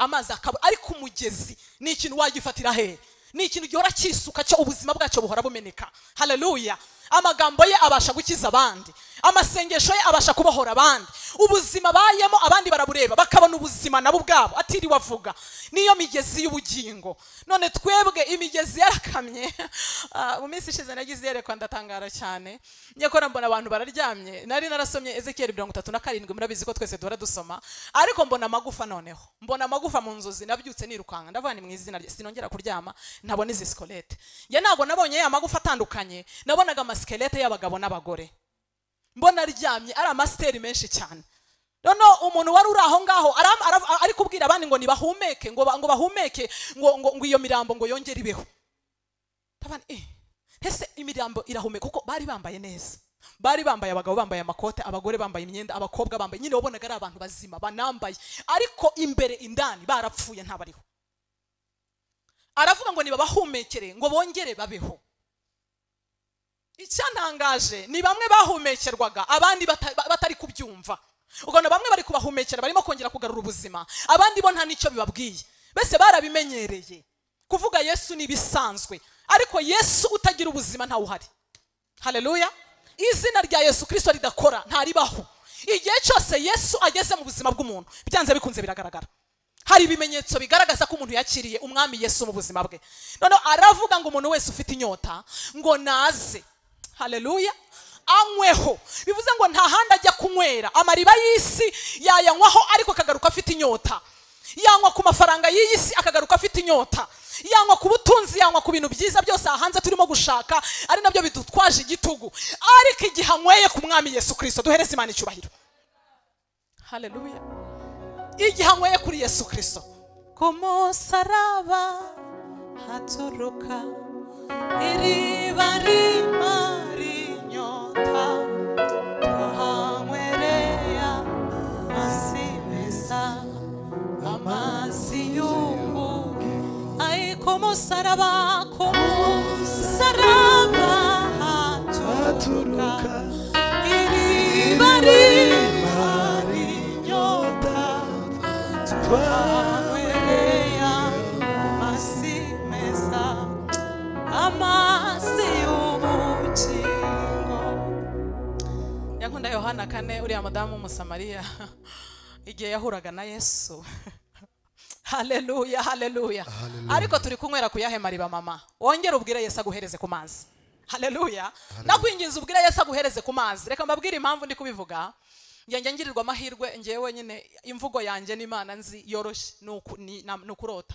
amazi akaba ariko umugezi ni ikintu wagifatira hehe ni ikintu gihora cyisuka cyo ubuzima bwacyo buhora bumeneka haleluya amagambo ye abasha gukiza abandi amasengesho ye abasha kubohora abandi ubuzima bayemo abandi barabureba bakabona ubuzima nabo ubwabo atiriwe avuga niyo migezi y'ubugingo none twebwe imigezi yarakamye Ah, mu minsi ishize nagize iyerekwa ndatangara cyane nyakora mbona abantu bararyamye nari narasomye ezekiyeli mirongo itatu na karindwi murabizi ko twese duhora dusoma ariko mbona amagufa noneho mbona amagufa mu nzozi nabyutse nirukanka ndavuga ni mu izina rye sinongera kuryama ntabona izi sikolete njye ntabwo nabonye ya magufa atandukanye nabonaga amasikelete y'abagabo n'abagore mbona aryamye ari amasiteri menshi cyane noneho umuntu wari uri aho ngaho aram- ara- ari kubwira abandi ngo nibahumeke ngo ba- ngo bahumeke ngo ngo ngo iyo mirambo ngo yongere ibeho Ndabona, eh, ese imirambo irahumeka kuko bari bambaye neza bari bambaye abagabo bambaye amakote abagore bambaye imyenda abakobwa bambaye nyine wabonaga ari abantu bazima banambaye ariko imbere indani barapfuye ntabariho aravuga ngo nibabahumekere ngo bongere babeho icyantangaje ni bamwe bahumekerwaga abandi bata- ba- batari kubyumva ubona bamwe bari kubahumekera barimo kongera kugarura ubuzima abandi bo nta n'icyo bibabwiye bese barabimenyereye kuvuga yesu ni ibisanzwe ariko yesu utagira ubuzima ntawe uhari haleluya izina rya yesu kirisito ridakora ntaribaho igihe cyose yesu ageze mu buzima bw'umuntu byanze bikunze biragaragara hari ibimenyetso bigaragaza ko umuntu yakiriye umwami yesu mu buzima bwe noneho aravuga ngo umuntu wese ufite inyota ngo naze haleluya anyweho bivuze ngo nta handi ajya kunywera amariba y'isi yayanywaho ariko akagaruka afite inyota yanywa ku mafaranga y'iyi si akagaruka afite inyota yanywa ku butunzi yanywa ku bintu byiza byose aha hanze turimo gushaka ari nabyo bidutwaje igitugu ariko igihe anyweye ku mwami yesu kirisito duhereze imana icyubahiro haleluya igihe anyweye kuri yesu kirisito ku musaraba haturuka iriba rimara inyota twahanywereya amazi meza amazi y'ubugi ari ku musaraba ku musaraba haturuka asuruka iriba rimara inyota twanywea amasi meza amasi y'ubugingo yankunda yohana kane uriya mudamu w'umusamariya igihe yahuraga na yesu haleluya haleluya ariko turi kunywera ku yahe mariba mama wongere ubwire yesu aguhereze ku mazi haleluya nakwinginze ubwire yesu aguhereze ku mazi reka mbabwire impamvu ndi kubivuga ngenge ngirirwa amahirwe ngewe nyine imvugo yanjye n'imana nzi yoroshye ni uku- ni- na- ni ukurota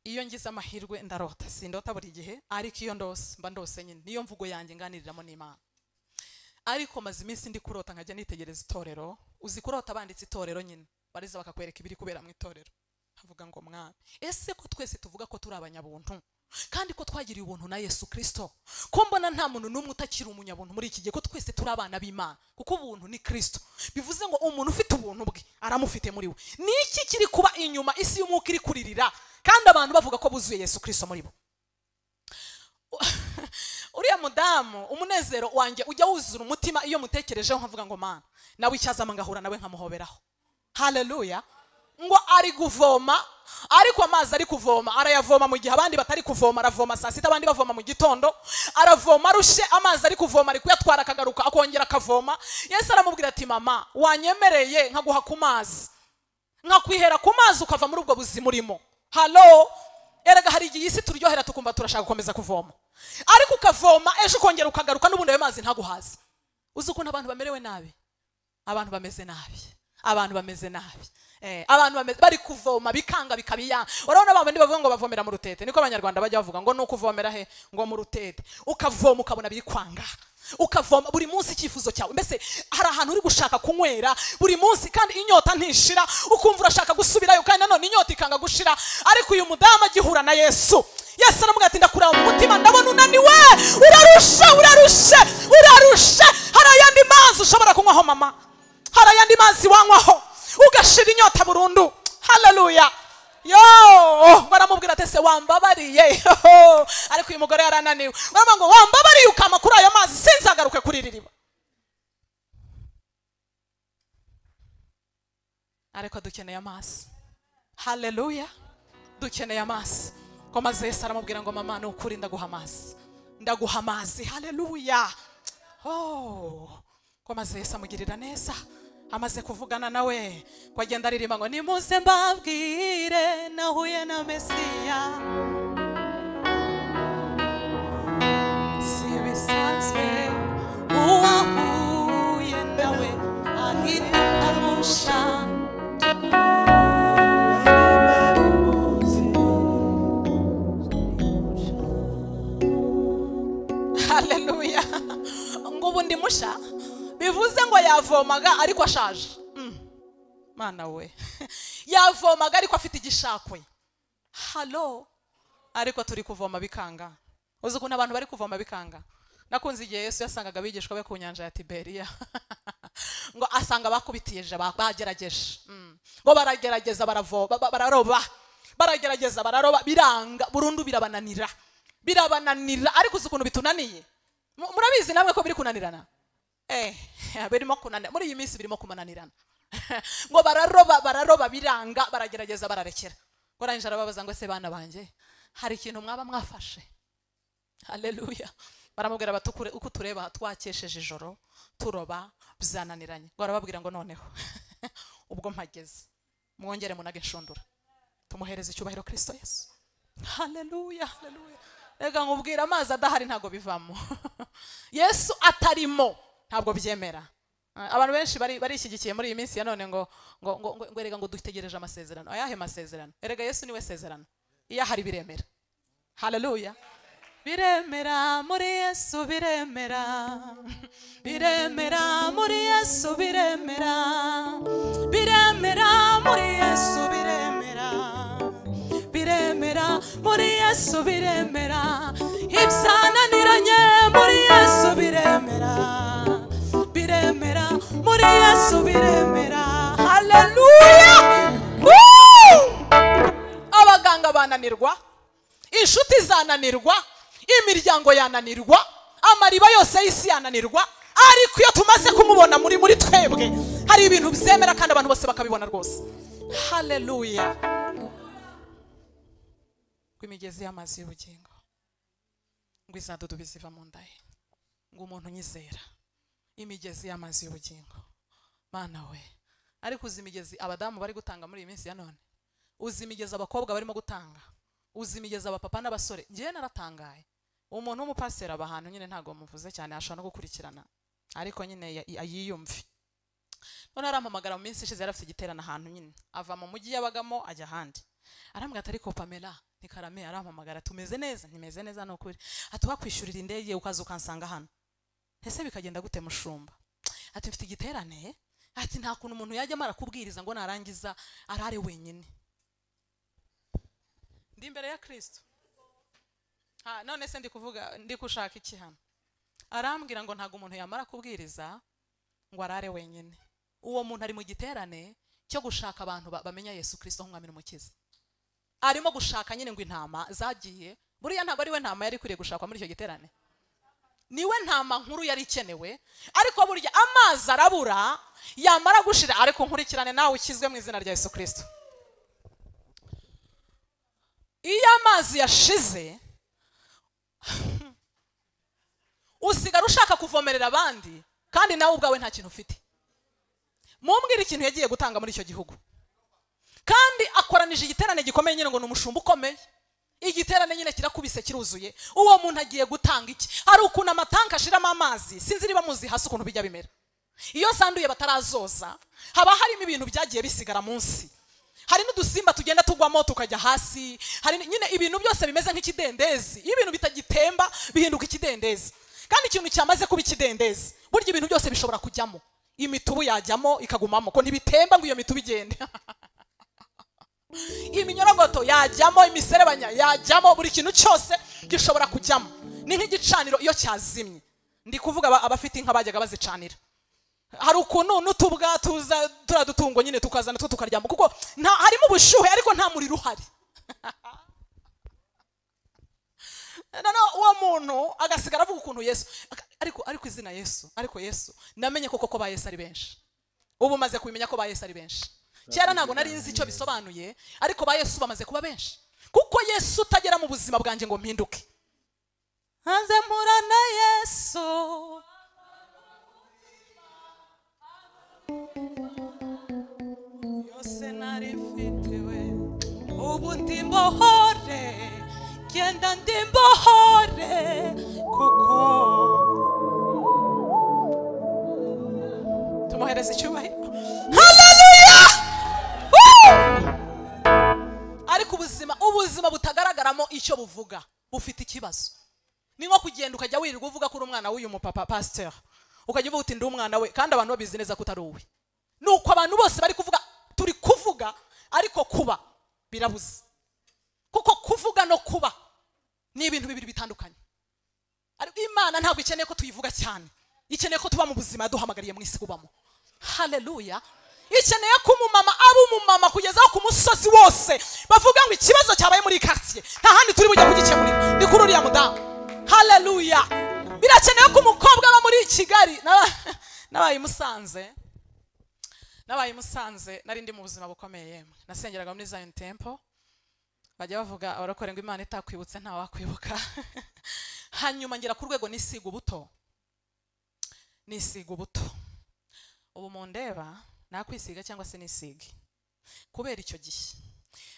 iyo ngize amahirwe ndarota sindota buri gihe ariko iyo ndose mba ndose nyine niyo mvugo yanjye nganiriramo n'imana ariko maze iminsi ndi kurota nkajya nitegereza itorero uzi kurota banditse itorero nyine bariza bakakwereka ibiri kubera mu itorero nkavuga ngo mwami ese ko twese tuvuga ko turi abanyabuntu kandi ko twagiriye ubuntu na yesu kirisito ko mbona nta muntu n'umwe utakiri umunyabuntu muri iki gihe ko twese turi abana b'imana kuko ubuntu ni kirisito bivuze ngo umuntu ufite ubuntu bwe aramufite muri we ni iki kiri kuba inyuma isi y'umwuka iri kuririra kandi abantu bavuga ko buzuye yesu kirisito muri bo uriya mudamu umunezero wanjye ujya wuzura umutima iyo mutekerejeho nkavuga ngo mana nawe icyo azama ngahura nawe nkamuhoberaho haleluya ngo ari kuvoma ariko amazi ari kuvoma arayavoma mu gihe abandi batari kuvoma aravoma saa sita abandi bavoma mu gitondo aravoma arushe amazi ari kuvoma ari kuyatwara akagaruka akongera akavoma yesu aramubwira ati mama wanyemereye nkaguha ku mazi nkakwihera ku mazi ukava muri ubwo buzima urimo halo erega hari igihe isi turyohera tukumva turashaka gukomeza kuvoma ariko ukavoma ejo ukongera ukagaruka n'ubundi ayo mazi ntaguhaze uzi ukuntu abantu bamerewe nabi abantu bameze nabi abantu bameze nabi Eh, abantu bameze, bari kuvoma bikanga bikabiyanga urabona ba bandi bavuga ngo bavomera mu rutete niko abanyarwanda bajya bavuga ngo ni ukuvomera he ngo mu rutete ukavoma ukabona biri kwanga ukavoma buri munsi icyifuzo cyawe mbese hari ahantu uri gushaka kunywera buri munsi kandi inyota ntishira ukumva urashaka gusubirayo kandi nanone inyota ikanga gushira ariko uyu mudamu agihura na yesu yesu aramubwira ati ndakureba mu mutima ndabona unaniwe urarushe urarushe urarushe hari ayandi mazi ushobora kunywaho mama hari ayandi mazi wanywaho ugashira inyota burundu haleluya yo ngo aramubwira ati se wambabariye Yo! ariko uyu mugore yarananiwe baravuga ngo wambabariye ukama kuri ayo mazi sinzagaruke kuri iri riba ariko dukeneye amazi haleluya dukeneye amazi ko maze yesu aramubwira ngo mama ni ukuri ndaguha amazi ndaguha amazi haleluya oh ko maze yesu amugirira neza amaze kuvugana nawe ko agenda aririmba ngo nimuze mbabwire nahuye na mesiya si bisanzwe uwahuye nawe ahita arusha haleluya ngo ubu ndi musha bivuze ngo yavomaga ariko ashaje Mm. mana we yavomaga ariko afite igishakwe halo ariko turi kuvoma bikanga uzi ukuntu abantu bari kuvoma bikanga nakunze igihe yesu yasangaga abigishwa be ku nyanja ya tiberiya ngo asanga bakubitije ba- bagerageje Mm. ngo baragerageza baravo- ba- ba- bararoba baragerageza bararoba biranga burundu birabananira birabananira ariko uzi ukuntu bitunaniye Mu- murabizi namwe ko biri kunanirana eh birimo kunanira muri iyi minsi birimo kumananirana ngo bararoba bararoba biranga baragerageza bararekera ngo arangije arababaza ngo ese bana banjye hari ikintu mwaba mwafashe haleluya baramubwira bati "Ukure- uko tureba twakesheje ijoro turoba byananiranye ngo arababwira ngo noneho ubwo mpageze mwongere munage inshundura tumuhereze icyubahiro kirisito yesu haleluya haleluya reka nkubwira amazi adahari ntabwo bivamo yesu atarimo ntabwo byemera Ah, abantu benshi bari- barishyigikiye muri iyi minsi ya none ngo ngo ngo ngo- ngo erega ngo dutegereje amasezerano ayahe masezerano erega yesu niwe sezerano iyo ahari biremera haleluya biremera muri yesu biremera biremera muri yesu biremera biremera muri yesu biremera biremera muri yesu biremera ibyananiranye muri yesu biremera biremera muri yesu biremera haleluya Woo! abaganga bananirwa inshuti zananirwa imiryango yananirwa amariba yose y'isi yananirwa ariko iyo tumaze kumubona muri muri twebwe hari ibintu byemera kandi abantu bose bakabibona rwose haleluya ngo imigezi y'amazi y'ubugingo ngo izadudubi ziva mu nda ye ngo umuntu unyizera imigezi y'amazi y'ubugingo mana we ariko uzi imigezi abadamu bari gutanga muri iyi minsi ya none uzi imigezi abakobwa barimo gutanga uzi imigezi abapapa n'abasore ngewe naratangaye umuntu w'umupaseri aba ahantu nyine ntabwo muvuze cyane ashobora no gukurikirana ariko nyine ya- yiyumve none arampamagara mu minsi ishize yari afite igiterane ahantu nyine ava mu mujyi yabagamo ajya ahandi arambwira ati ariko pamela ni karame arampamagara tumeze neza ntimeze neza ni ukuri ati wakwishyurira indege ukaza ukansanga hano ese bikagenda gute mushumba ati mfite igiterane ati nta kuntu umuntu yajya amara kubwiriza ngo narangiza arare wenyine ndi imbere ya kristo ha none se ndi kuvuga ndi gushaka iki hano arambwira ngo ntabwo umuntu yamara kubwiriza ngo arare wenyine uwo muntu ari mu giterane cyo gushaka abantu ba- bamenya yesu kirisito nk'umwami n'umukiza arimo gushaka nyine ngo intama zagiye buriya ntabwo ari we ntama yari ikwiriye gushakwa muri icyo giterane niwe ntama nkuru yari ikenewe ariko burya amazi arabura yamara gushira ariko nkurikirane nawe ukizwe mu izina rya yesu kirisito iyo amazi yashize usigara ushaka kuvomerera abandi kandi nawe ubwawe nta kintu ufite mumbwire ikintu yagiye gutanga muri icyo gihugu kandi akoranije igiterane gikomeye nyine ngo ni umushumba ukomeye igiterane nyine kirakubise kiruzuye uwo muntu agiye gutanga iki hari ukuntu amatanka ashiramo amazi sinzi niba muzi hasi ukuntu bijya bimera iyo sanduye batarazoza haba harimo ibintu byagiye bisigara munsi hari n'udusimba tugenda tugwamo tukajya hasi hari ni- nyine ibintu byose bimeze nk'ikidendezi iyo ibintu bitagitemba bihinduka ikidendezi kandi ikintu cyamaze kuba ikidendezi burya ibintu byose bishobora kujyamo imitubu yajyamo ikagumamo ko ntibitemba ngo iyo mitubu igende iminyorogoto yajyamo imiserebanya yajyamo buri kintu cyose gishobora kujyamo ni nk'igicaniro iyo cyazimye ndi kuvuga aba- abafite inka bajyaga bazicanira hari ukuntu n'utubwa tuza turiya dutungo nyine tukazana two tukaryama kuko nta harimo ubushyuhe ariko nta muriro uhari noneho uwo muntu agasigara avuga ukuntu yesu Aka- ariko ariko izina yesu ariko yesu namenye koko ko ba yesu ari benshi ubu maze kubimenya ko ba yesu ari benshi kera ntabwo nari nzi icyo bisobanuye ariko ba yesu bamaze kuba benshi kuko yesu utagera mu buzima bwanjye ngo mpinduke hanze mpura na yesu yose narifitewe ubu ndi mbohore genda ndi mbohore kuko tumuhereza icyubahiro haleluya Woo! ariko ubuzima ubuzima butagaragaramo icyo buvuga bufite ikibazo ni nko kugenda ukajya wirirwa uvuga ko uri umwana w'uyu mupapa pasiteri ukajya uvuga uti ndi umwana we kandi abantu babizi neza ko utari uwe ni uko abantu bose bari kuvuga turi kuvuga ariko kuba birabuze kuko kuvuga no kuba ni ibintu bibiri bitandukanye ariko imana ntabwo ikeneye ko tuyivuga cyane ikeneye ko tuba mu buzima yaduhamagariye mu isi kubamo haleluya ikeneye ko umumama aba umumama kugeza aho ku musozi wose bavuga ngo ikibazo cyabaye muri karitsiye nta handi turi bujya kugikemurira ni kuri uriya mudamu haleluya birakenewe ko umukobwa aba muri kigali Naba- nabaye musanze nabaye i musanze nari ndi mu buzima bukomeye yemwe nasengeraga muri zion temple bajya bavuga abarokore ngo imana itakwibutse nta wakwibuka hanyuma ngera ku rwego nisiga ubuto nisiga ubuto ubu mundeba nakwisiga cyangwa se nisige kubera icyo gihe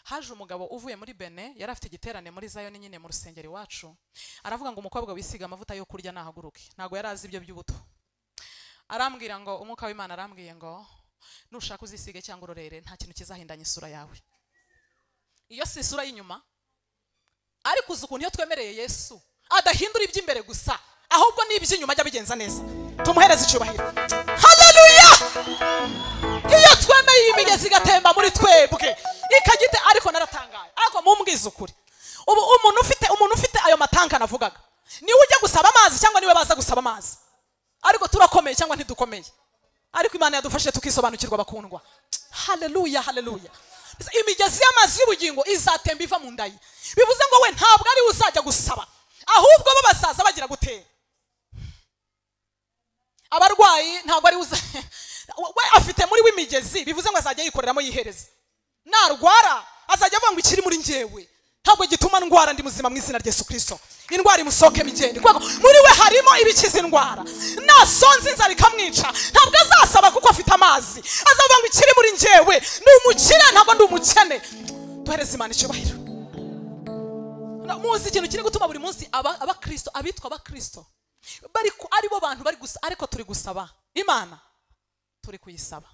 haje umugabo uvuye muri bene yari afite igiterane muri zayoni nyine mu rusengero iwacu aravuga ngo umukobwa wisiga amavuta yo kurya nahaguruke ntabwo yari azi ibyo by'ubuto arambwira ngo umwuka w'imana arambwiye ngo nushaka uzisige cyangwa urorere nta kintu kizahindanya isura yawe iyo si isura y'inyuma ariko uzi ukuntu iyo twemereye yesu adahindura iby'imbere gusa ahubwo n'iby'inyuma ajya abigenza neza tumuhereze icyubahiro haleluya iyo twemeye iyi migezi igatemba muri twebwe ikagite ariko naratangaye ariko mumbwize ukuri ubu umuntu ufite umuntu ufite ayo matanka navugaga niwe ujya gusaba amazi cyangwa niwe baza gusaba amazi ariko turakomeye cyangwa ntidukomeye ariko imana yadufashije tukisobanukirwa bakundwa haleluya haleluya imigezi y'amazi y'ubugingo izatemba iva mu nda ye bivuze ngo we ntabwo ari we uzajya gusaba ahubwo bo basaza bagira gutera abarwayi ntabwo ari uza we afite muri we imigezi bivuze ngo azajya yikoreramo yihereza narwara azajya avuga ngo ikiri muri njyewe ntabwo gituma ndwara ndi muzima mu izina rya yesu kirisito indwara imusohoke migende kubera ko muri we harimo ibikiza indwara nasonza inzara ikamwica ntabwo azasaba kuko afite amazi azavuga ngo ikiri muri njyewe ni umukire ntabwo ndi umukene duhereze imana icyubahiro Na- muzi ikintu kiri gutuma buri munsi aba- abakristo abitwa abakristo bari ku- ari bo bantu bari gusa ariko turi gusaba imana turi kuyisaba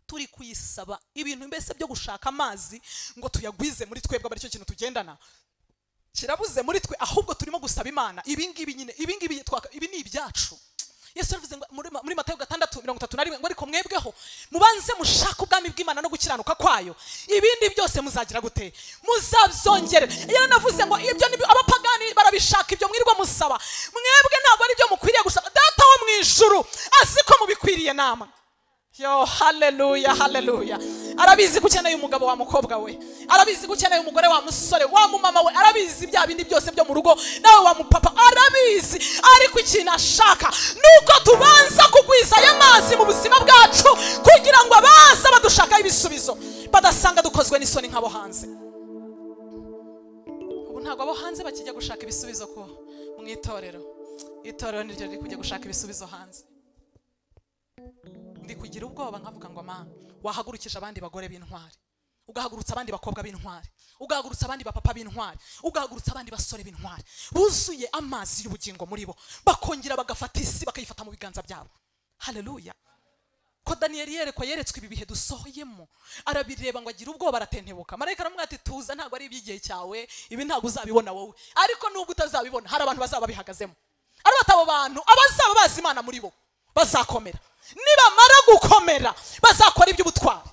turi kuyisaba ibintu mbese byo gushaka amazi ngo tuyagwize muri twebwe aba aricyo kintu tugendana kirabuze muri twe ahubwo turimo gusaba imana ibi ngibi nyine ibi ngibi twaka- ibi ni ibyacu yesu yavuze ngo muri, muri matayo gatandatu mirongo itatu na rimwe ngo ariko mwebweho mubanze mushake ubwami bw'imana no gukiranuka kwayo ibindi byose muzagira gute muzabyongerera iyo navuze ngo ibyo ni abapagani barabishaka ibyo mwirirwa musaba mwebwe ntabwo ari byo mukwiriye gushaka data wo mu ijuru azi ko mubikwiriye namwe yo haleluya haleluya arabizi ko ukeneye umugabo wa mukobwa we arabizi ko ukeneye umugore wa musore wa mumama we arabizi bya bindi byose byo mu rugo nawe wa mupapa arabizi ariko ikintu ashaka ni uko tubanza kugwizayo amazi mu buzima bwacu kugira ngo abaza badushakaho ibisubizo badasanga dukozwe n'isoni nk'abo hanze ubu ntabwo abo hanze bakijya gushaka ibisubizo ku mu itorero itorero niryo riri kujya gushaka ibisubizo hanze ndi kugira ubwoba nkavuga ngo mama wahagurukije abandi bagore b'intwari ugahagurutsa abandi bakobwa b'intwari ugahagurutsa abandi bapapa b'intwari ugahagurutsa abandi basore b'intwari buzuye amazi y'ubugingo muri bo bakongera bagafata isi bakayifata mu biganza byabo haleluya ko daniyeli yerekwa yeretswe ibi bihe dusohoyemo arabireba ngo agire ubwoba aratentebuka marayika aramubwira ati tuza ntabwo ari iby'igihe cyawe ibi ntabwo uzabibona wowe ariko nubwo utazabibona hari abantu bazaba babihagazemo arabata abo bantu abazaba bazi imana muri bo bazakomera nibamara gukomera bazakora iby'ubutwari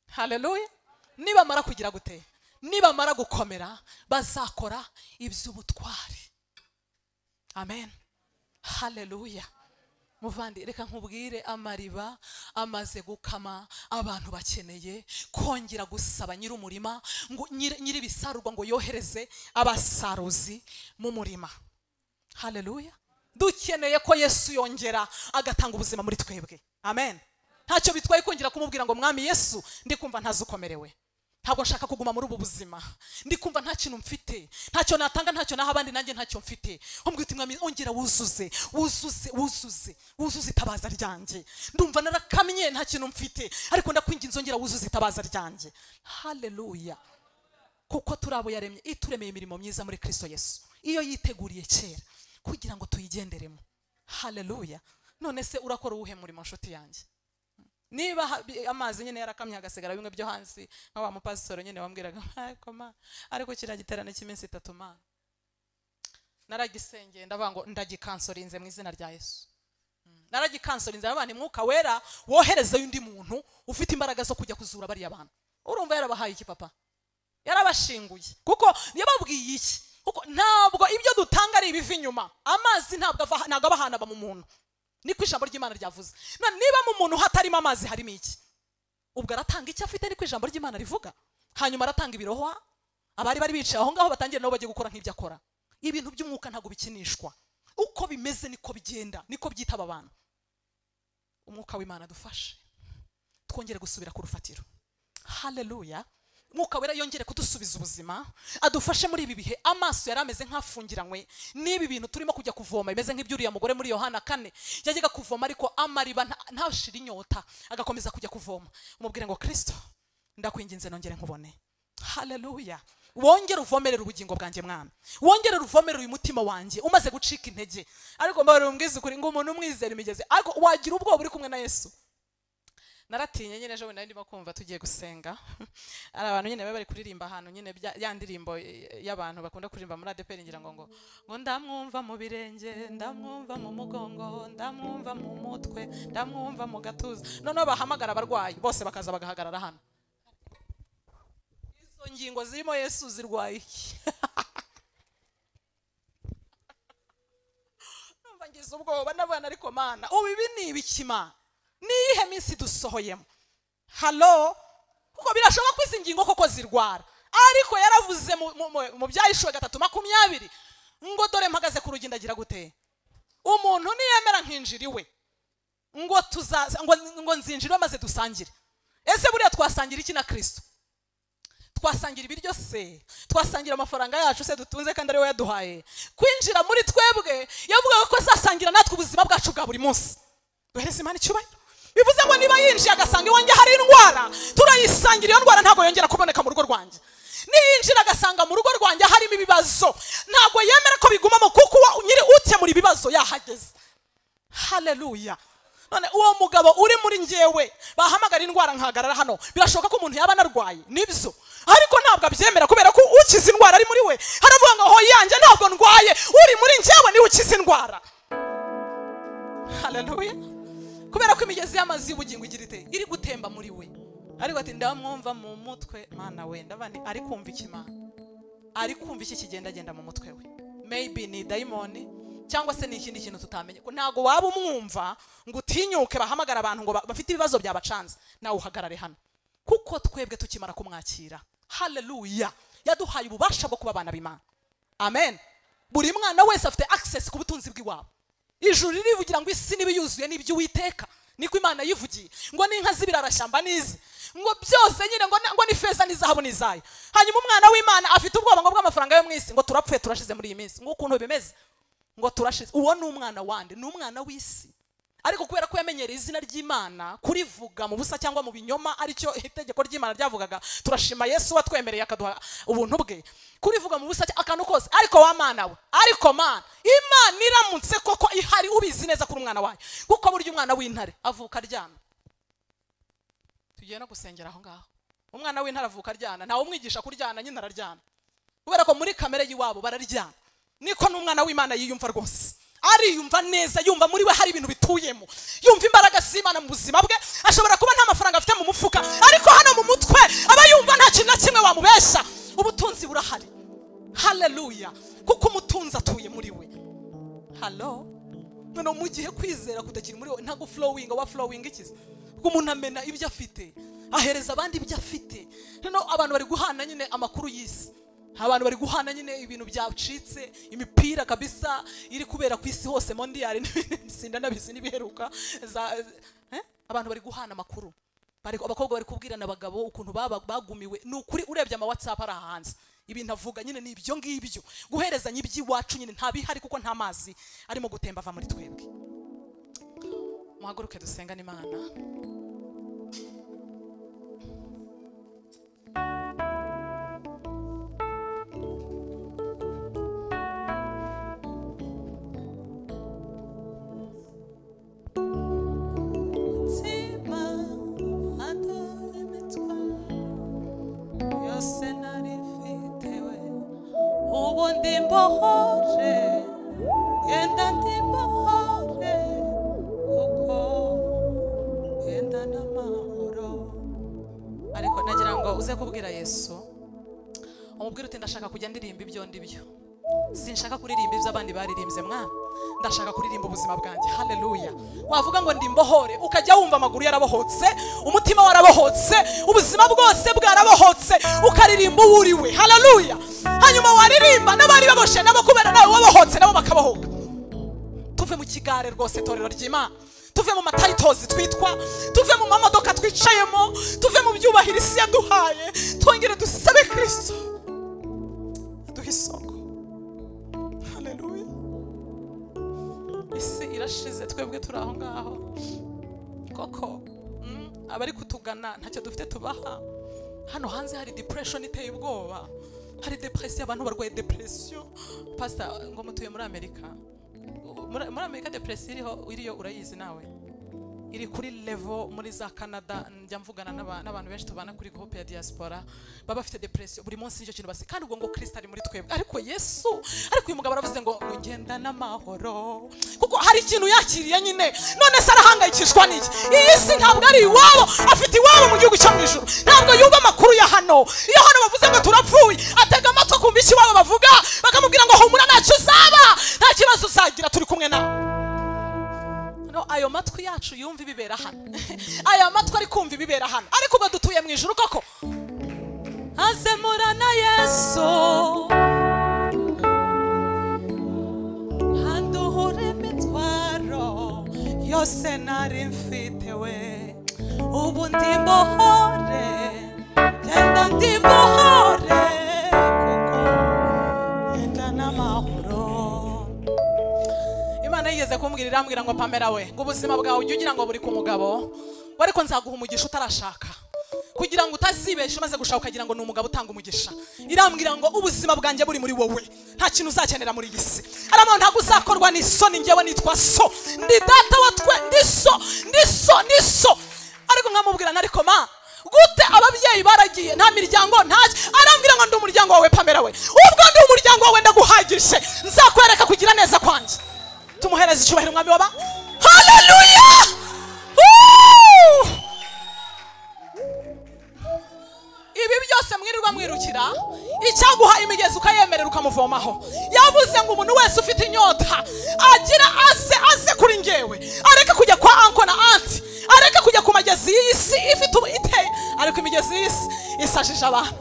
haleluya nibamara kugira gute nibamara gukomera bazakora iby'ubutwari amen haleluya muvandi reka nkubwire amariba amaze gukama abantu bakeneye kongera gusaba nyir'umurima ngo nyir- nyir'ibisarurwa ngo yohereze abasaruzi mu murima haleluya dukeneye ko yesu yongera agatanga ubuzima muri twebwe amen ntacyo bitwaye kongera kumubwira ngo mwami yesu ndi kumva ntazi ukomerewe ntabwo nshaka kuguma muri ubu buzima ndi kumva nta kintu mfite ntacyo natanga ntacyo naha abandi nanjye ntacyo mfite umbwira uti mwami ongera wuzuze wuzuze wuzuze wuzuze itabaza ryanjye ndumva narakamye nta kintu mfite ariko ndakwinginze ongera wuzuze itabaza ryanjye haleluya kuko turi abo yaremye ituremeye imirimo myiza muri kristo yesu iyo yiteguriye kera kugira ngo tuyigenderemo haleluya none se urakora uwuhe murimo nshuti yanjye niba ha- bi- amazi nyine yarakamye hagasigara bimwe byo hansi nka wa mupasitoro nyine wambwiraga ariko ma ariko kiriya giterane cy'iminsi itatu mana naragisengeye ndavuga ngo ndagikansorinze mu izina rya yesu Mm. naragikanserinze abana umwuka wera woherezeyo undi muntu ufite imbaraga zo kujya kuzura bariya bantu urumva yarabahaye iki papa yarabashinguye kuko yababwiye iki kuko ntabwo ibyo dutanga ari ibiva inyuma amazi ntabwo ava ntabwo aba ahantu aba mu muntu niko ijambo ry'imana ryavuze none niba mu muntu hatarimo amazi harimo iki ubwo aratanga icyo afite niko ijambo ry'imana rivuga hanyuma aratanga ibirohwa abari bari bicaye aho ngaho batangiye nabo bagiye gukora nk'ibyo akora ibintu by'umwuka ntabwo bikinishwa uko bimeze niko bigenda niko byitaba abantu umwuka w'imana dufashe twongere gusubira ku rufatiro haleluya mwuka wera yongere kudusubiza ubuzima adufashe muri ibi bihe amaso yari ameze nk'afungiranywe n'ibi bintu turimo kujya kuvoma bimeze nk'ibyuriya mugore muri yohana kane yajyaga kuvoma ariko amariba nta- ntashire inyota agakomeza kujya kuvoma umubwire ngo kirisito ndakwinginze nongere nkubone haleluya wongere uvomerera ubugingo bwanjye mwana wongere uvomerera uyu mutima wanjye umaze gucika intege ariko mbabarira umbwize ukuri ngo umuntu umwizera imigezi ariko wagira ubwoba uri kumwe na yesu naratinye nyine ejo bundi nari ndimo kumva tugiye gusenga hari abantu nyine bari bari kuririmba ahantu nyine bya- ya ndirimbo eh, y'abantu bakunda kuririmba muri adeperi ngira ngo ngo ngo ndamwumva mu birenge ndamwumva mu mugongo ndamwumva mu mutwe ndamwumva mu gatuza noneho bahamagara abarwayi bose bakaza bagahagarara hano izo ngingo zirimo yesu zirwaye iki Numva ngize ubwoba ndabona ariko mana ubu ibi ni ibiki mana ni iyihe minsi dusohoyemo halo kuko birashoboka ko izi ngingo koko zirwara ariko yaravuze mu- mu- mu- mu byahishwe gatatu makumyabiri ngo dore mpagaze ku rugi ndagira gute umuntu niyemera nkinjira iwe ngo tuzaza ngo, ngo nzinjire maze dusangire ese buriya twasangira iki na kristo twasangira ibiryo se twasangira amafaranga yacu se dutunze kandi ari we yaduhaye kwinjira muri twebwe yavugaga ko azasangira natwe ubuzima bwacu bwa buri munsi duhereze imana icyubahiro bivuze ngo niba yinjiye agasanga iwanjye hari indwara turayisangira iyo ndwara ntabwo yongera kuboneka mu rugo rwanjye niyinjira agasanga mu rugo rwanjye harimo ibibazo ntabwo yemera ko bigumamo kuko uwo nyiri ukemura ibibazo yahageze haleluya none uwo mugabo uri muri ngewe bahamagara indwara nkahagarara hano birashoboka ko umuntu yaba anarwaye nibyo ariko ntabwo abyemera kubera ko ukiza indwara ari muri we haravuga ngo ho yanjye ntabwo ndwaye uri muri ngewe niwe ukiza indwara haleluya kubera ko imigezi y'amazi y'ubugingo igira ite iri gutemba muri we ariko ati ndamwumva mu mutwe mana we ndabandi ari kumva iki mana ari kumva iki kigendagenda mu mutwe we maybe ni dayimoni cyangwa se ni ikindi kintu tutamenye ko ntabwo waba umwumva ngo utinyuke bahamagara abantu ngo ba- bafite ibibazo byabacanze nawe uhagarare hano kuko twebwe tukimara kumwakira haleluya yaduhaye ububasha bwo kuba abana b'imana amen buri mwana wese afite access ku butunzi bw'iwabo ijuru ririvugira ngo isi niba yuzuye n'ibyo uwiteka niko imana yivugiye ngo n'inka z'ibirarashyamba n'izi ngo byose nyine ngo, na- ngo ni feza n'izahabu n'izayo hanyuma umwana w'imana afite ubwoba ngo bw'amafaranga yo mu isi ngo turapfuye turashize muri iyi minsi ngo ukuntu bimeze ngo turashize uwo ni umwana wande ni umwana w'isi ariko kubera ko yamenyereye izina ry'imana kurivuga mu busa cyangwa mu binyoma aricyo itegeko ry'imana ryavugaga turashima yesu watwemereye akaduha ubuntu bwe kurivuga mu busa cya- akantu kose ariko wa mana we ariko mana imana iramutse koko ihari ubizi neza kuri umwana wayo kuko burya umwana w'intare avuka aryamye tugiye no gusengera aho ngaho umwana w'intare avuka aryana ntawe umwigisha kuryana nyine araryana kubera ko muri kamere y'iwabo bararyana niko n'umwana w'imana yiyumva rwose ariyumva neza yumva muri we hari ibintu bituyemo yumva imbaraga z'imana mu buzima bwe ashobora kuba nta mafaranga afite mu mufuka ariko hano mu mutwe aba yumva nta kintu na kimwe wamubesha ubutunzi burahari haleluya kuko umutunzi atuye muri we halo none mu gihe kwizera kutakiri muri we ntabwo flowing wa flowing ikiza kuko umuntu amena ibyo afite ahereza abandi ibyo afite noneho abantu bari guhana nyine amakuru y'isi abantu bari guhana nyine ibintu byacitse imipira kabisa iri kubera ku isi hose mondiyari n'ibindi sinda nabizi n'ibiheruka za eh? abantu bari guhana amakuru Bari- abakobwa bari kubwirana abagabo ukuntu baba bagumiwe ni ukuri urebye ama whatsapp ari ahanze ibintu avuga nyine ni ibyo ngibyo guherezanya iby'iwacu nyine nta bihari kuko nta mazi arimo gutemba ava muri twebwe muhaguruke dusengane imana umutima atoremetwa yose nari mfitewe ubu ndi mbohoje genda ndi mbohoje kuko genda n'amahoro ariko nagira ngo uze kubwira yesu umubwire uti ndashaka kujya ndirimba ibyo ndibyo sinshaka kuririmba ibyo abandi baririmbye mwana ndashaka kuririmba ubuzima bwanjye haleluya wavuga ngo ndi mbohore ukajya wumva amaguru yarabohotse umutima warabohotse ubuzima bwose bwarabohotse ukaririmba uwo uri we haleluya hanyuma waririmba n'abari baboshe nabo kubera nawe wabohotse nabo bakabohoka tuve mu kigare rwose torero ry'imana tuve mu matayitozi twitwa tuve mu mamodoka twicayemo tuve mu byubahiro isi yaduhaye twongere dusabe kirisito aduhe isoko haleluya isi irashize twebwe turi aho ngaho koko mm, abari kutugana ntacyo dufite tubaha hano hanze hari depression iteye ubwoba hari depression abantu barwaye depression pastor ngo mutuye muri amerika U- muri muri amerika depression iriho iriyo urayizi nawe iri kuri level muri za canada njya mvugana n'aba- n'abantu benshi tubana kuri groupe ya diaspora baba bafite depression buri munsi nicyo kintu basi kandi ubwo ngo kristo ari muri twebwe ariko yesu ariko uyu mugabo aravuze ngo ngo ngenda n'amahoro kuko hari ikintu yakiriye nyine none se arahangayikishwa n'iki iyi si ntabwo ari iwabo afite iwabo mu gihugu cyo mu ijuru ntabwo yumva amakuru ya hano iyo hano bavuze ngo turapfuye atega amatwi akumva icyo iwabo bavuga bakamubwira ngo humura ntacyo uzaba nta kibazo uzagira turi kumwe nawe no ayo matwi yacu yumva ibibera hano aya matwi ari kumva ibibera hano ariko ubwo dutuye mu ijuru koko azemura na yesu haduhure imitwa byose nari mfite we ubu ndi mbohore genda ndi mbohore kuko genda n'amahoro imana yigeze kumbwira irambwira ngo pamela we ngo ubuzima bwawe ujye ugira ngo buri ku mugabo we ariko nzaguha umugisha utarashaka kugira ngo utazibesha umaze gushaka ukagira ngo ni umugabo utanga umugisha irambwira ngo ubuzima bwanjye buri muri wowe nta kintu uzakenera muri iyi si aramu ntabwo uzakorwa n'isoni njyewe nitwa so ndi data wa twe ndi so ndi so ndi so ariko nkamubwira na ariko ma gute ababyeyi baragiye nta miryango nta arambwira ngo ndi umuryango wawe pamela we ubwo ndi umuryango wawe ndaguhagije nzakwereka kugira neza kwanjye tumuhereze icyubahiro umwami waba haleluya Woo! ibi byose mwirirwa mwirukira icyaguha imigezi ukayemerera ukamuvomaho yavuze ngo umuntu wese ufite inyota agira ase ase kuri ngewe areke kujya kwa anko na anti areke kujya ku magezi y'isi ifite ubu iteye ariko imigezi y'isi isajije abantu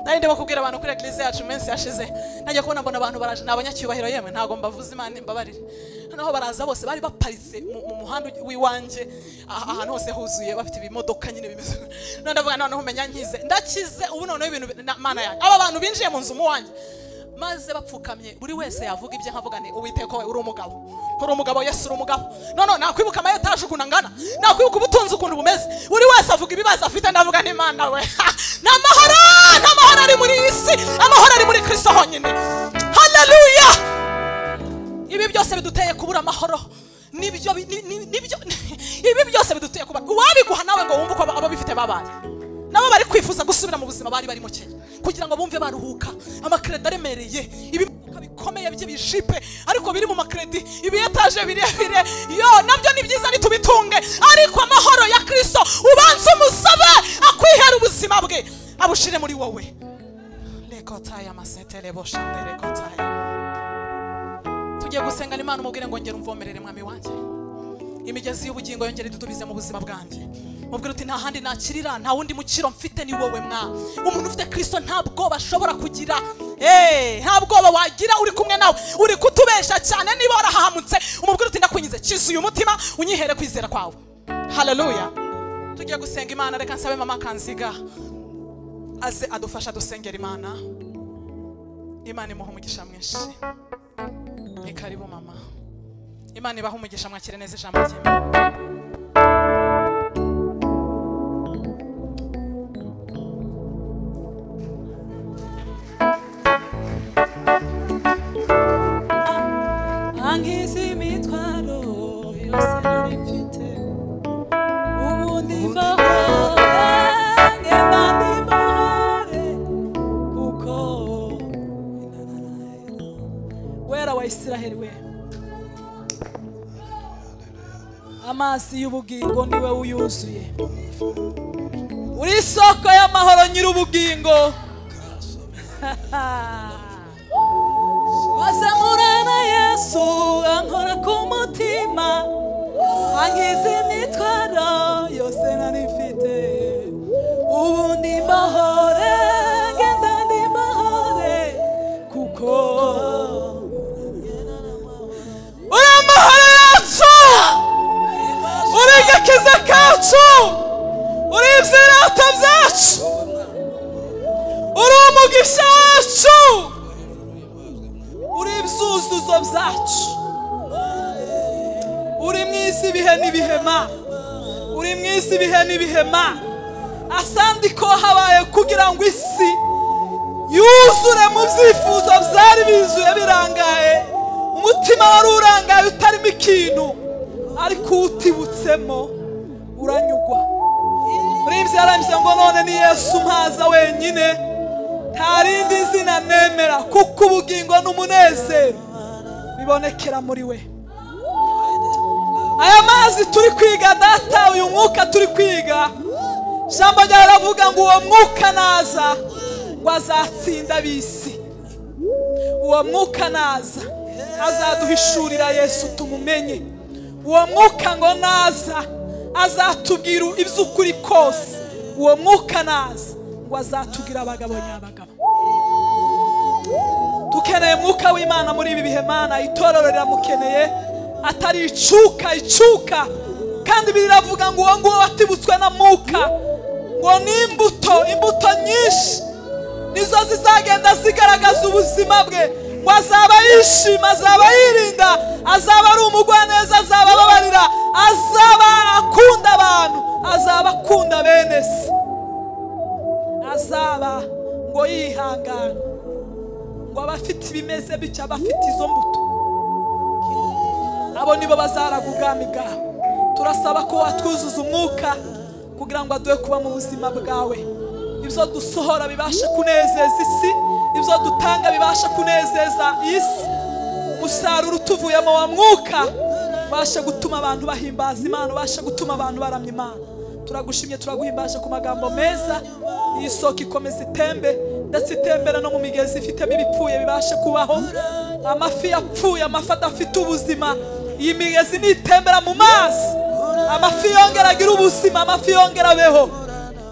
nari ndimo kubwira abantu kuri eglise yacu mu minsi yashize najya kubona mbona abantu baraje ni abanyacyubahiro yemwe ntabwo mbavuza imana imbabarire noneho baraza bose bari baparitse mu mu muhanda w'iwanjye ah- ahantu hose huzuye bafite ibimodoka nyine bimeze none ndavuga noneho umenya nkize ndakize ubu noneho ibintu bi- na- mana yanjye aba bantu binjiye mu nzu mu wanjye maze bapfukamye buri wese yavuga ibyo nkavuga ni uwiteka we uri umugabo uri umugabo yesu uri umugabo none nakwibuka amayetaje ukuntu angana nakwibuka ubutunzi ukuntu bumeze buri wese avuga ibibazo afite ndavuga n'imana we ni amahoro nta mahoro ari muri iyi si amahoro ari muri kristo honyine haleluya ibi byose biduteye kubura amahoro nibyo bi- ni- ni- nibyo ibi byose biduteye kuba uwabiguha nawe ngo wumve uko aba- ababifite babaye nabo bari kwifuza gusubira mu buzima bari barimo kera kugira ngo bumve baruhuka amakredi aremereye ibimuka bikomeye by'ibijipe ariko biri mu makredi ibiyetaje birebire yo nabyo ni byiza nitubitunge ariko amahoro ya kristo ubanze umusabe akwihera ubuzima bwe abushire muri wowe rekotaya masetele boshande rekotaya tugiye gusengana imana umubwire ngo ngera umvomerere mwami wanjye imigezi y'ubugingo yongere idutubize mu buzima bwanjye mubwire uti nta handi nakirira nta wundi mukiro mfite ni wowe mwa umuntu ufite kristo nta bwoba ashobora kugira Eh, nta bwoba wagira uri kumwe nawe uri kutubesha cyane niba warahahamutse umubwire uti ndakunyize kiza uyu mutima unyihere kwizera kwawe haleluya tugiye gusenga imana reka nsabe mama kanziga aze adufasha dusengera imana imana imuha umugisha mwinshi ni karibu mama imana ibaha umugisha mwakire neza ijambo ry'imana angize imitwaro yose nari mfite ubu ndi mahore ngenda ndi mahore kuko wera wa isiraheli we amazi y'ubugingo niwe uyuzuye uri isoko y'amahoro nyir'ubugingo wazamurana yesu ankora ku mutima angize imitwaro yose nari mfite ubu ndi mahore ngenda ndi mahore kuko uri amahoro yacu uri igakiza kacu uri ibyirata byacu uri umugisha wacu uri ibyuzuzo byacu uri mu isi ibihe n'ibihema uri mu isi ibihe n'ibihema asandi ko habaye kugira ngo isi yuzure mu byifuzo byari bizuye birangaye umutima wari urangaye utarimo ikintu ariko uwutibutsemo uranyugwa muri ibyo yarambye ngo none ni yesu mpaza wenyine nta rindi zina nemera kuko ubugingo n'umunezero bibonekera muri we aya mazi turi kwiga data uyu mwuka turi kwiga jambo ryawe ravuga ngo uwo mwuka naza ngo azatsinda ab'isi uwo mwuka naza azaduhishurira yesu tumumenye uwo mwuka ngo naza azatubwira iby'ukuri kose uwo mwuka naza ngo azatubwira abagabo nyabagabo dukeneye mwuka w'imana muri ibi bihe mana itorero riramukeneye atari icuka icuka kandi biravuga ngo uwo nguwo watibutswe na mwuka ngo ni imbuto imbuto nyinshi nizo zizagenda zigaragaza ubuzima bwe ngo azaba yishima azaba yirinda azaba ari umugwaneza azaba ababarira azaba akunda abantu azaba akunda bene se azaba ngo yihangana ngo abafite ibimeze bityo abafite izo mbuto abo nibo bazaraga ubwami bwawe turasaba ko watwuzuza umwuka kugira ngo aduhe kuba mu buzima bwawe ibyo dusohora bibashe kunezeza isi ibyo dutanga bibashe kunezeza isi umusaruro utuvuyemo wa mwuka ubashe gutuma abantu bahimbaza imana ubashe gutuma abantu baramya imana turagushimye turaguhimbaje ku magambo meza iyi soko ikomeza itembe ndetse itembera no mu migezi ifitemo ibipfuye bibashe kubaho amafi yapfuye amafi adafite ubuzima iyi migezi nitembera mu mazi amafi yongera agira ubuzima amafi yongera abeho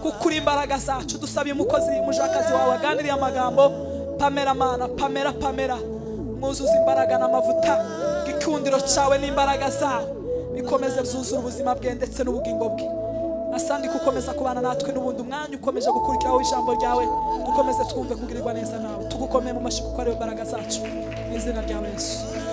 kuko uri imbaraga zacu dusabye umukozi umujakazi wawe waganiriye amagambo pamera mana pamera pamera mwuzuze imbaraga n'amavuta igikundiro cyawe n'imbaraga zawe bikomeze byuzure ubuzima bwe ndetse n'ubugingo bwe asandi gukomeza kubana natwe n'ubundi umwanya ukomeje gukurikiraho ijambo ryawe dukomeze twumve kugirirwa neza nawe tugukome mu mashyi kuko ariwe mbaraga zacu mu izina rya yesu